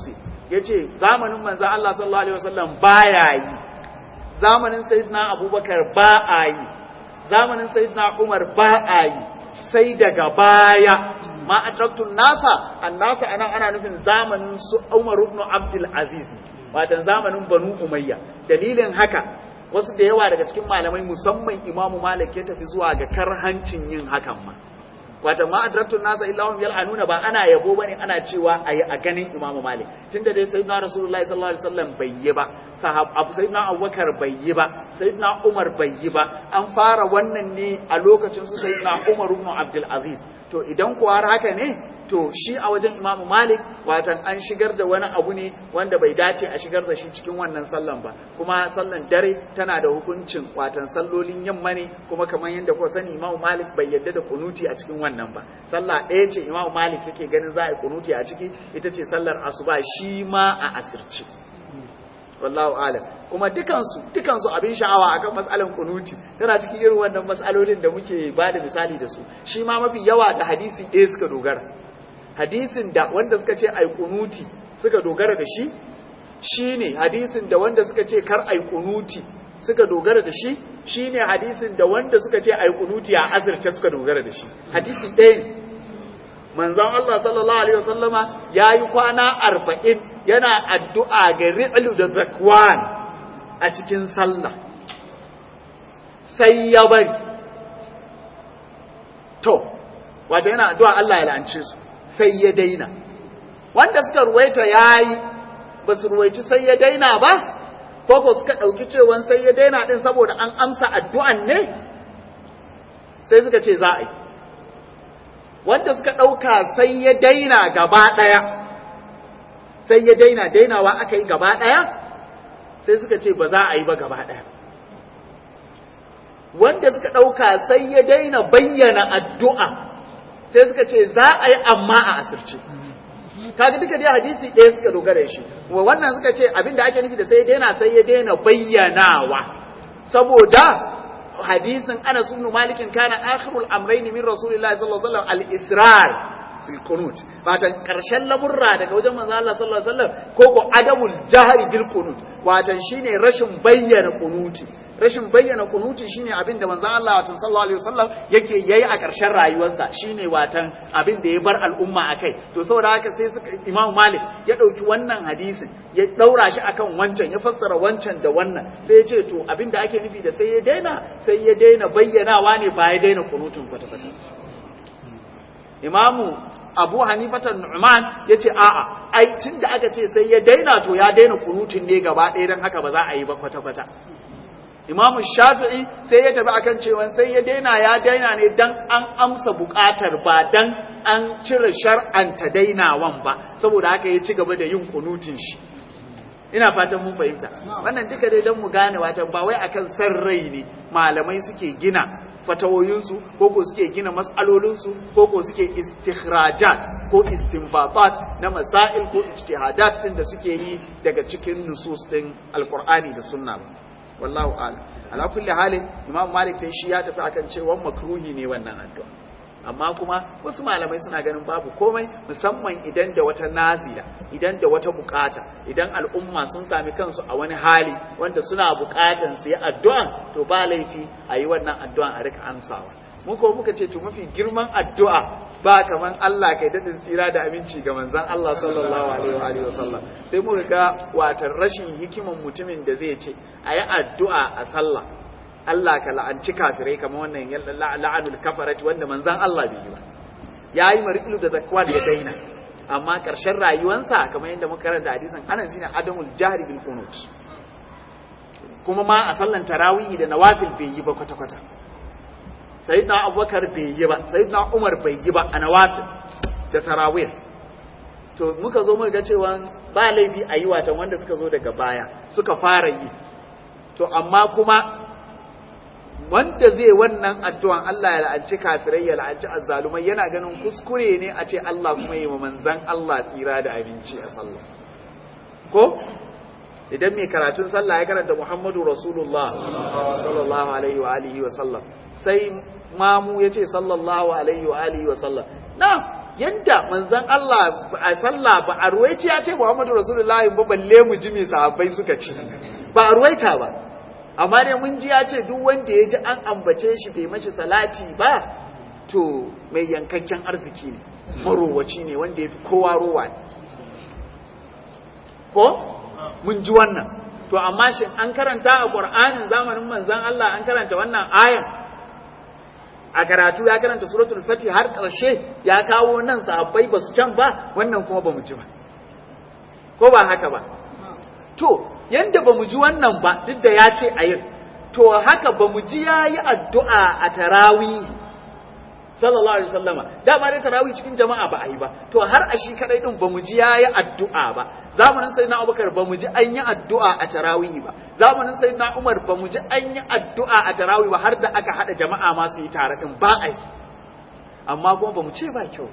yace zamanin manzo Allah sallallahu alaihi wasallam baya yi zamanin sayyidina Abubakar ba a yi zamanin sayyidina Umar ba a yi sai daga baya ma atraktun nasa annasa anan ana nufin zamanin su Umar ibn Abdul Aziz watan zamanin Banu Umayya dalilin haka wasu da yawa daga cikin malamai musamman Imamu Malik ya tafi zuwa ga karhancin yin hakan ma wata ma adraktun nasa illahum yal'anuna ba ana yabo bane ana cewa ayi a ganin Imam Malik tunda dai sayyidina Rasulullahi sallallahu alaihi wasallam bai yi ba sahab abu sayyidina Abubakar bai yi ba sayyidina Umar bai yi ba an fara wannan ne a lokacin su sayyidina Umar ibn Abdul Aziz to idan kuwa haka ne to shi a wajen Imam Malik watan an shigar da wani abu ne wanda bai dace a shigar da shi cikin wannan sallan ba kuma sallan dare tana da hukuncin watan sallolin yamma ne kuma kamar yadda kuka sani Imam Malik bai yadda da kunuti a cikin wannan ba sallah ɗaya ce Imam Malik yake ganin za a yi kunuti a ciki ita ce sallar asuba shi ma a asirci wallahu alam kuma dukansu dukansu abin sha'awa akan matsalan kunuti tana cikin irin wannan matsalolin da muke ba da misali da su shi ma mafi yawa da hadisi ɗaya suka dogara hadisin da wanda suka ce ai kunuti suka dogara da shi shine hadisin da wanda suka ce kar ai kunuti suka dogara da shi shine hadisin da wanda suka ce ai kunuti a azurta suka dogara da shi hadisi ɗaya ne manzon Allah sallallahu alaihi wasallama yayi kwana arba'in yana addu'a ga ri'lu da zakwan a cikin sallah sai ya bari to wato yana addu'a Allah ya la'ance su sai ya daina wanda suka ruwaita yayi ba su ruwaici sai ya daina ba ko ko suka ɗauki cewan sai ya daina din saboda an amsa addu'an ne sai suka ce za a yi wanda suka ɗauka sai ya daina gaba ɗaya sai ya daina dainawa aka yi gaba ɗaya sai suka ce ba za a yi ba gaba ɗaya wanda suka ɗauka sai ya daina bayyana addu'a sai suka ce za a yi amma a asirce kaga duka dai hadisi ɗaya suka dogara shi wa wannan suka ce abin da ake nufi da sai ya daina sai ya daina bayyanawa saboda hadisin Anas ibn Malik kana akhirul amrayn min Rasulillahi sallallahu alaihi wasallam al-israr fil qunut watan karshen lamurra daga wajen manzo Allah sallallahu alaihi wasallam ko ko adamul jahri bil qunut watan shine rashin bayyana qunuti rashin bayyana kunuti shine abin da manzon Allah watan sallallahu alaihi wasallam yake yayi a ƙarshen rayuwarsa shine watan abin da ya bar al'umma akai to saboda haka sai suka Imam Malik ya dauki wannan hadisin ya daura shi akan wancan ya fassara wancan da wannan sai ya ce to abin da ake nufi da sai ya daina sai ya daina bayyanawa ne ba ya daina kunutun kwata-kwata Imamu Abu Hanifatan Nu'man ya ce a'a ai tun da aka ce sai ya daina to ya daina kunutun ne gaba ɗaya don haka ba za a yi ba kwata-kwata Imam Shafi'i sai ya tafi akan cewa sai ya daina ya daina ne dan an amsa bukatar ba dan an cire shar'anta dainawan ba saboda haka ya ci gaba da yin kunutin shi ina fatan mun fahimta wannan duka dai dan mu gane watan ba wai akan san rai ne malamai suke gina fatawoyinsu ko ko suke gina matsalolinsu ko ko suke istikhrajat ko istinbatat na masail ko ijtihadat din da suke yi daga cikin nusus din alqur'ani da sunna wallahu a'lam ala kulli halin imam malik dai shi ya tafi akan cewa makruhi ne wannan addu'a amma kuma wasu malamai suna ganin babu komai musamman idan da wata nazira idan da wata bukata idan al'umma sun sami kansu a wani hali wanda suna bukatan su yi addu'a to ba laifi a yi wannan addu'an a rika amsawa mu ko muka ce to mafi girman addu'a ba kaman Allah kai dadin tsira da aminci ga manzon Allah sallallahu alaihi wa sallam sai mu ga watan rashin hikiman mutumin da zai ce a yi addu'a a sallah Allah ka la'anci kafirai kamar wannan la'anul kafarati wanda manzan Allah bai yi ba ya yi mari'ilu da zakwan ya daina amma ƙarshen rayuwansa kamar yadda muka karanta hadisin ana shine adamul jahri bil qunut kuma ma a sallan tarawih da nawafil bai yi ba kwata kwata sayyidina abubakar bai yi ba sayyidina umar bai yi ba a nawafil da tarawih to muka zo muka ga cewa ba laifi a yi watan wanda suka zo daga baya suka fara yi to amma kuma wanda zai wannan addu'an Allah ya la'anci kafirai ya la'anci azzalumai yana ganin kuskure ne a ce Allah kuma yi wa manzan Allah tsira da abinci a sallah ko idan mai karatun sallah ya karanta Muhammadu Rasulullah sallallahu alaihi wa alihi wa sallam sai mamu ya ce sallallahu alaihi wa alihi wa sallam na yanda manzon Allah a sallah ba a ruwaici ya ce Muhammadu Rasulullahi ba balle mu ji me sahabbai suka ci ba a ruwaita ba amma dai mun ji ya ce duk wanda ya ji an ambace shi bai mashi salati ba to mai yankakken arziki ne marowaci ne wanda ya fi kowa rowa ne ko mun ji wannan to amma shin an karanta a Qur'anin zamanin manzon Allah an karanta wannan ayan a karatu ya karanta suratul fatih har ƙarshe ya kawo nan sahabbai ba su can ba wannan kuma ba mu ji ba ko ba haka ba to yanda ba mu ji wannan ba duk da ya ce a yin to haka ba mu ji ya yi addu'a a tarawih sallallahu alaihi wasallama dama dai tarawih cikin jama'a ba a yi ba to har a shi kadai din bamu ji yayi addu'a ba zamanin sayyidina Abubakar bamu ji an yi addu'a a tarawih ba zamanin sayyidina Umar bamu ji an yi addu'a a tarawih ba har da aka hada jama'a ma su yi tare din ba a yi amma kuma bamu ce ba kyau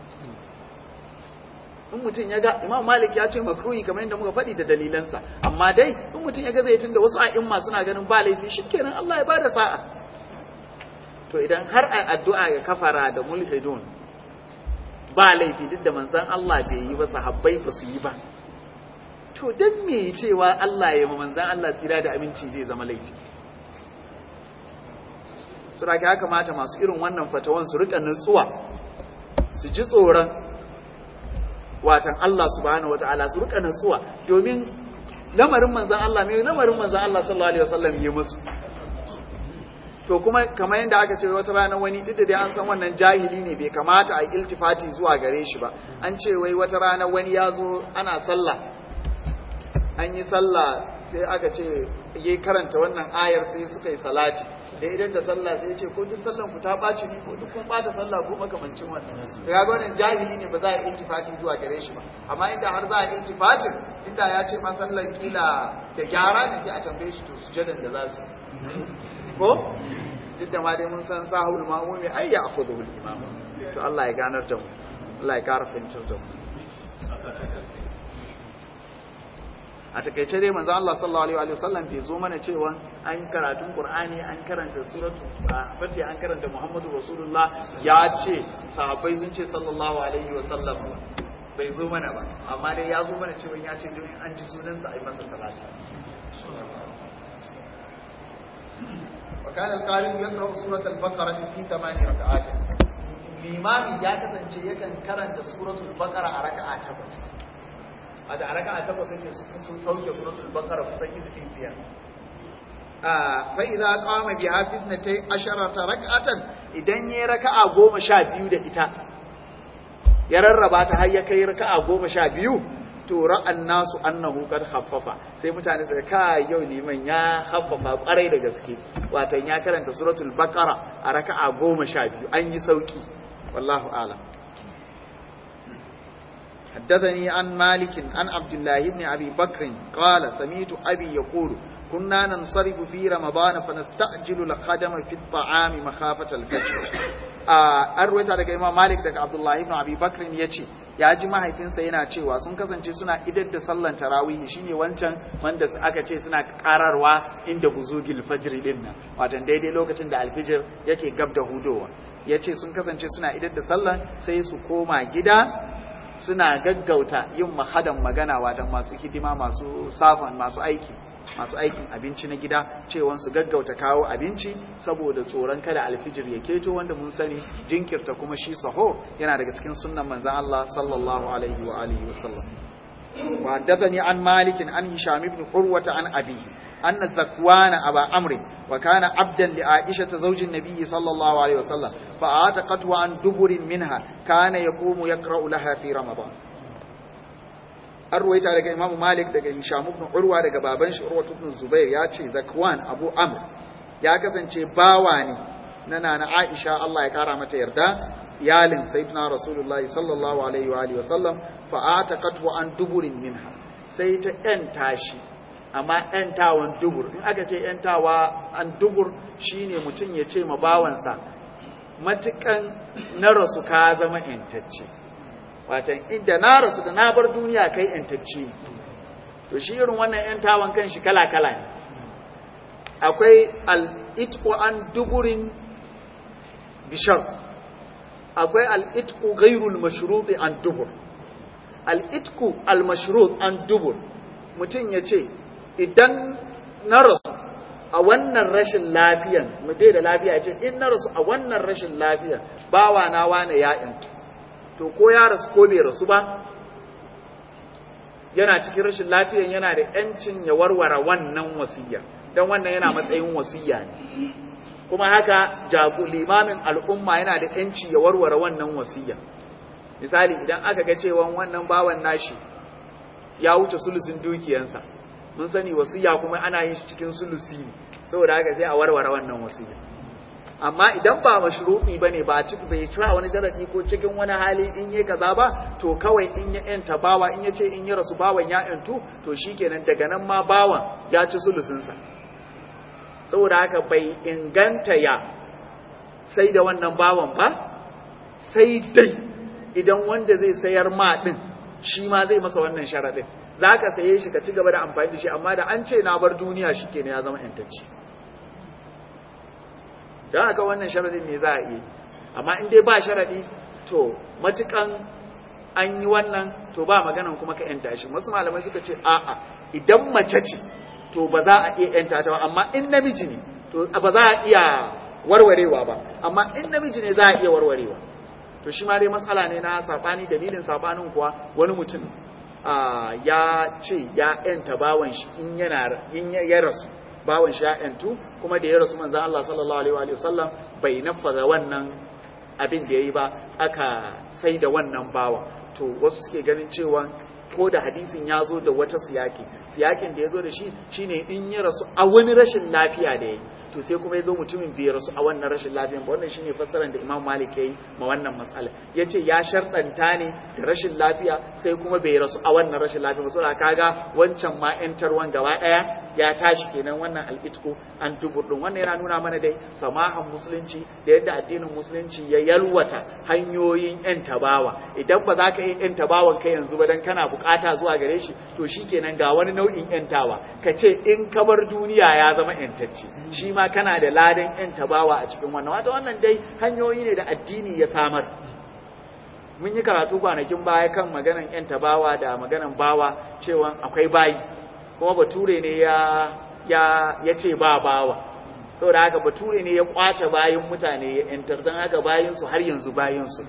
in mutum ya ga Imam Malik ya ce makruhi kamar yadda muka faɗi da dalilansa amma dai in mutum ya ga zai tunda wasu a'imma suna ganin ba laifi shikenan Allah ya bada sa'a to idan har a addu'a ga kafara da mulhidun ba laifi duk da manzan Allah bai yi ba sahabbai ba su yi ba to dan me cewa Allah ya ma manzan Allah tsira da aminci zai zama laifi suraka ya kamata masu irin wannan fatawan su rika nutsuwa su ji tsoron watan Allah subhanahu wataala su rika nutsuwa domin lamarin manzan Allah mai lamarin manzan Allah sallallahu alaihi wasallam yi musu to kuma kamar yadda aka ce wata rana wani duk da dai an san wannan jahili ne bai kamata a yi iltifati zuwa gare shi ba an ce wai wata rana wani ya zo ana sallah an yi sallah sai aka ce yayi karanta wannan ayar sai suka yi salati da idan da sallah sai ya ce ko duk sallan ku ta ɓaci ne ko duk kun ɓata sallah ko makamancin wannan to ya ga wannan jahili ne ba za a yi iltifati zuwa gare shi ba amma inda har za a yi iltifatin inda ya ce ma sallan kila da gyara ne sai a tambaye shi to sujadan da za su ko duk da ma dai mun san sahul ma'mumi ai ya akhudhu bil imam to Allah ya ganar da mu Allah ya kara fahimtar da mu a takaice dai manzo Allah sallallahu alaihi wa sallam bai zo mana cewa an karatun Qur'ani an karanta suratu fati an karanta Muhammadu Rasulullah ya ce sahabbai sun ce sallallahu alaihi wa sallam bai zo mana ba amma dai ya zo mana cewa ya ce don an ji sunansa a yi masa salati وكان القارئ يقرأ سورة البقرة في ثمان ركعات الإمام يا kasance yakan karanta suratul baqara a raka'a takwas a da raka'a takwas yake sun sauke suratul baqara kusan izfi biyar a fa idza qama bi hafiznatay asharata rak'atan idan yayi raka'a goma sha biyu da ita ya rarraba ta har ya kai raka'a goma sha biyu to ra'an nasu annahu kad haffafa sai mutane suka kai yau liman ya haffafa kwarai da gaske watan ya karanta suratul baqara a raka'a goma sha biyu an yi sauki wallahu a'lam حدثني عن مالك عن عبد الله بن ابي بكر قال سمعت ابي يقول كنا ننصرف في رمضان فنستعجل الخدم في الطعام مخافه الفجر an ruwaita daga imam malik daga abdullahi ibn abi bakr ya ce ya ji mahaifinsa yana cewa sun kasance suna idar da sallan tarawihi shine wancan wanda aka ce suna kararwa inda buzugil fajr din nan watan daidai lokacin da alfijir yake gab da hudowa ya ce sun kasance suna idar da sallan sai su koma gida suna gaggauta yin mahadan magana watan masu hidima masu safan masu aiki masu aikin abinci na gida cewa su gaggauta kawo abinci saboda tsoron kada alfijir ya keto wanda mun sani jinkirta kuma shi saho yana daga cikin sunnan manzon Allah sallallahu alaihi wa alihi wa sallam wa haddathani an malik an hisham ibn urwa an abi أن ذكوان أبا عمرو وكان عبدا لعائشة زوج النبي صلى الله عليه وسلم فأعتقته عن دبر منها كان يقوم يقرأ لها في رمضان an ruwaita daga imamu malik daga hisham ibn urwa daga baban shi urwa ibn zubair ya ce zakwan abu amr ya kasance bawa ne na nana aisha Allah ya kara mata yarda iyalin sayyidina rasulullahi sallallahu alaihi wa alihi wa sallam fa ataqatu an duburin minha sai ta yanta shi amma yantawan dubur in aka ce yantawa an dubur shine mutum ya ce ma bawansa matukan na rasu ka zama yantacce watan inda na rasu da na bar duniya kai yantacce to shi irin wannan yantawan kan shi kala-kala ne akwai al'itko an duburin bishar akwai al'itku gairul mashruti an dubur al'itku al-mashrut an dubur mutum ya ce idan na rasu a wannan rashin lafiyan mu bai da lafiya ce in na rasu a wannan rashin lafiyan bawa na wane ya yantu to ko ya rasu ko bai rasu ba yana cikin rashin lafiyan yana da yancin ya warware wannan wasiya don wannan yana matsayin wasiya ne kuma haka jagu limamin al'umma yana da yanci ya warware wannan wasiya misali idan aka ga cewa wannan bawan nashi ya wuce sulusin dukiyansa mun sani wasiya kuma ana yin shi cikin sulusi ne saboda haka sai a warware wannan wasiya amma idan ba mashruɗi bane ba ciki bai kira wani sharadi ko cikin wani hali in yi kaza ba to kawai in ya yanta bawa in ya ce in ya rasu bawan ya yantu to shikenan daga nan ma bawan ya ci sulusinsa saboda haka bai inganta ya sai da wannan bawan ba sai dai idan wanda zai sayar ma din shi ma zai masa wannan sharadin za ka saye shi ka ci gaba da amfani da shi amma da an ce na bar duniya shi ke ya zama yantacci don haka wannan sharadin ne za a yi amma in dai ba sharadi to matukan an yi wannan to ba maganan kuma ka yanta shi wasu malamai suka ce a'a idan mace ce to ba za a iya yanta ta ba amma in namiji ne to ba za a iya warwarewa ba amma in namiji ne za a iya warwarewa to shi ma dai matsala ne na sabani dalilin sabanin kuwa wani mutum ya ce ya ‘yanta bawan shi in yana in ya rasu bawan shi ya ‘yantu kuma da ya rasu manzan Allah sallallahu Alaihi wasallam bai nafaza wannan abin da ya yi ba aka sai da wannan bawa to wasu suke ganin cewa ko da hadisin ya zo da wata siyaki siyakin da ya zo da shi shine in ya rasu a wani rashin lafiya da ya yi to sai kuma ya zo mutumin bai rasu a wannan rashin lafiyan ba wannan shine fassarar da Imam Malik yayi ma wannan mas'ala yace ya sharɗanta ne da rashin lafiya sai kuma bai rasu a wannan rashin lafiya ba saboda kaga wancan ma ƴantarwan gaba ɗaya ya tashi kenan wannan al'itku an dubur din wannan yana nuna mana dai samahan musulunci da yadda addinin musulunci ya yalwata hanyoyin ƴan tabawa idan ba za ka yi ƴan tabawan kai yanzu ba dan kana bukata zuwa gare shi to shikenan ga wani nau'in ƴantawa ka ce in ka bar duniya ya zama ƴantacce shi ma kana da ladan ƴan tabawa a cikin wannan wata wannan dai hanyoyi ne da addini ya samar mun yi karatu kwanakin baya kan maganan ƴan tabawa da maganan bawa cewa akwai bayi kuma bature ne ya ya ya ce ba bawa saboda haka bature ne ya kwace bayin mutane ya yantar don haka bayinsu har yanzu bayinsu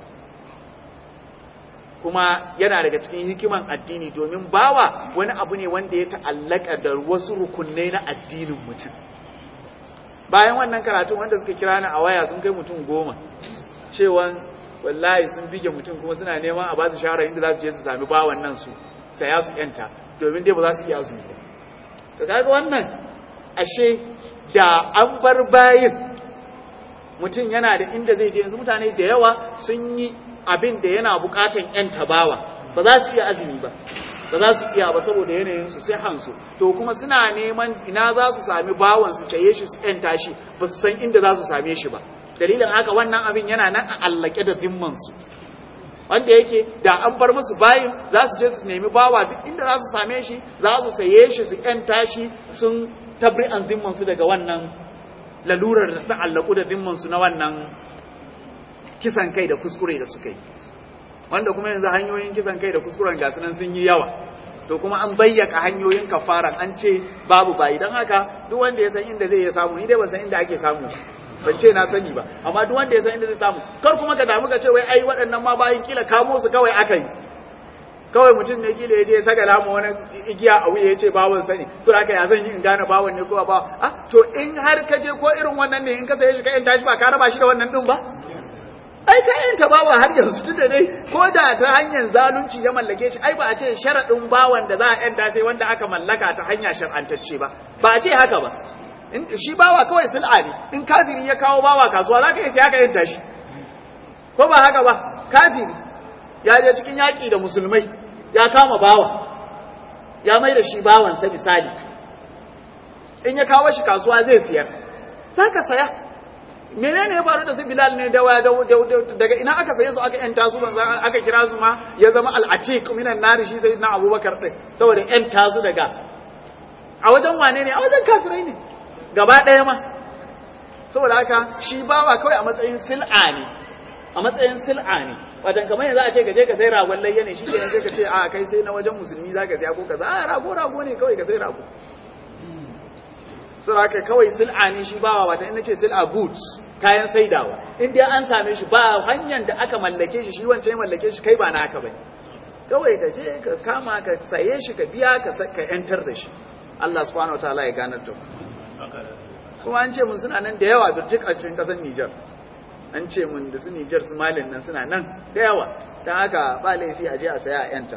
kuma yana daga cikin hikiman addini domin bawa wani abu ne wanda ya ta'allaka da wasu rukunai na addinin mutum bayan wannan karatun wanda suka kira ni a waya sun kai mutum goma cewa wallahi sun bige mutum kuma suna neman a ba su shawara inda za su je su sami bawan nan su saya su yanta domin dai ba za su iya azumi ba to kaga wannan ashe da an bar bayin mutum yana da inda zai je yanzu mutane da yawa sun yi abin da yana bukatan yan tabawa ba za su iya azumi ba ba za su iya ba saboda yanayin su sai hansu to kuma suna neman ina za su sami bawan su taye shi su yanta shi ba su san inda za su same shi ba dalilin haka wannan abin yana nan a allake da zimman su wanda yake da an bar musu bayin za su je su nemi bawa duk inda za su same shi za su saye shi su yanta shi sun tabri an zimman su daga wannan lalurar da ta allaku da zimman su na wannan kisan kai da kuskure da suka yi wanda kuma yanzu hanyoyin kisan kai da kuskuren gasu nan sun yi yawa to kuma an bayyaka hanyoyin kafaran an ce babu bayi don haka duk wanda ya san inda zai iya samu ni dai ban san inda ake samu ban ce na sani ba amma duk wanda ya san inda zai samu kar kuma ka damu ka ce wai ai waɗannan ma bayin kila kamo su kawai aka yi kawai mutum ne kila ya je ya saka lamu wani igiya a wuya ya ce bawon sani so haka ya zan yi in gane bawon ne ko ba ah to in har ka je ko irin wannan ne in ka saye shi ka yanta shi ba ka raba shi da wannan din ba ai ka yanta bawa har yanzu tun da dai ko da ta hanyar zalunci ya mallake shi ai ba a ce sharaɗin bawan da za a yanta sai wanda aka mallaka ta hanya shar'antacce ba ba a ce haka ba in shi bawa kawai sil'a ne in kafiri ya kawo bawa kasuwa za ka yi sai aka yanta shi ko ba haka ba kafiri ya je cikin yaƙi da musulmai ya kama bawa ya mai da shi bawansa misali in ya kawo shi kasuwa zai siyar za ka saya menene ya faru da su bilal ne dawa daga ina aka saye su aka yanta su aka kira su ma ya zama al'atiq minan nari shi sai na abubakar din saboda yanta su daga a wajen wane ne a wajen kafirai ne gaba ɗaya ma saboda haka shi bawa kawai a matsayin sil'a ne a matsayin sil'a ne wajen kamar yanzu a ce ka je ka sai ragon layya ne shi kenan sai ka ce a kai sai na wajen musulmi za ka saya ko kaza a rago rago ne kawai ka sai rago sun haka kawai sil'a ne shi bawa wata ina ce sil'a goods kayan saidawa in dai an same shi ba hanyar da aka mallake shi shi wancan ya mallake shi kai ba naka bane kawai ka je ka kama ka saye shi ka biya ka ka yantar da shi Allah subhanahu wataala ya ganar da kuma an ce mun suna nan da yawa birjik a cikin kasar Nijar an ce mun da su Nijar su Malin nan suna nan da yawa dan haka ba laifi a je a saya a yanta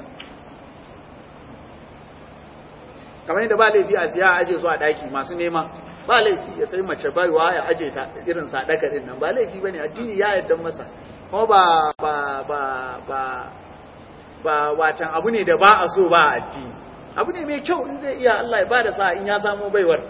kamar yadda ba laifi a siya a aje zuwa daki masu nema ba laifi ya sai mace baiwa ya aje ta irin sadaka din nan ba laifi bane addini ya yarda masa kuma ba ba ba ba ba watan abu ne da ba a so ba addini abu ne mai kyau in zai iya Allah ya bada sa in ya samu baiwar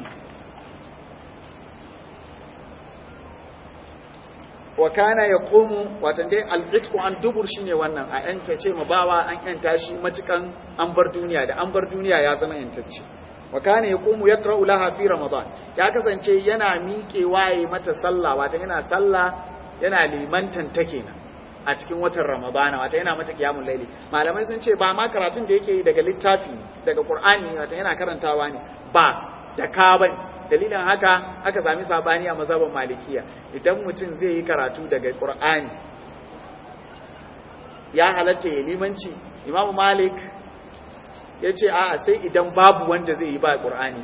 wa kana yaqumu watan dai al-itqu an dubur shine wannan a yanta ce ma bawa an yanta shi matukan an bar duniya da an bar duniya ya zama yantacce wa kana yaqumu yaqra'u laha fi ramadan ya kasance yana miƙe waye mata sallah watan yana sallah yana limantan ta kenan a cikin watan ramadana wata yana mata kiyamun laili malamai sun ce ba ma karatun da yake yi daga littafi daga qur'ani wata yana karantawa ne ba da ka bane dalilin haka aka sami sabani a mazhabin malikiya idan mutum zai yi karatu daga qur'ani ya halatta ya limanci imamu malik ya ce a'a sai idan babu wanda zai yi ba qur'ani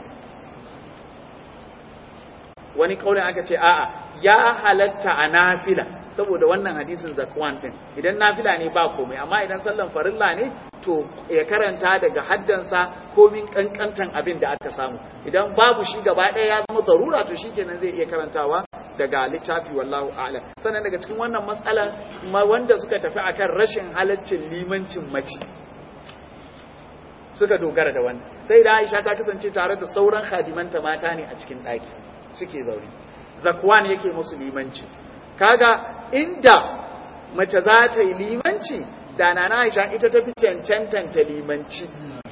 wani kaulin aka ce a'a ya halatta a nafila saboda wannan hadisin zakwan din idan nafila ne ba komai amma idan sallan farilla ne to ya karanta daga haddansa komin kankantan abin da aka samu idan babu shi gaba ɗaya ya zama zarura to shikenan zai iya karantawa daga littafi wallahu a'lam sannan daga cikin wannan matsalan wanda suka tafi akan rashin halaccin limancin mace suka dogara da wannan sai da Aisha ta kasance tare da sauran khadimanta mata ne a cikin ɗaki suke zaune zakwan yake musu limanci kaga inda mace za ta yi limanci da na Aisha ita ta fi cancantan ta limanci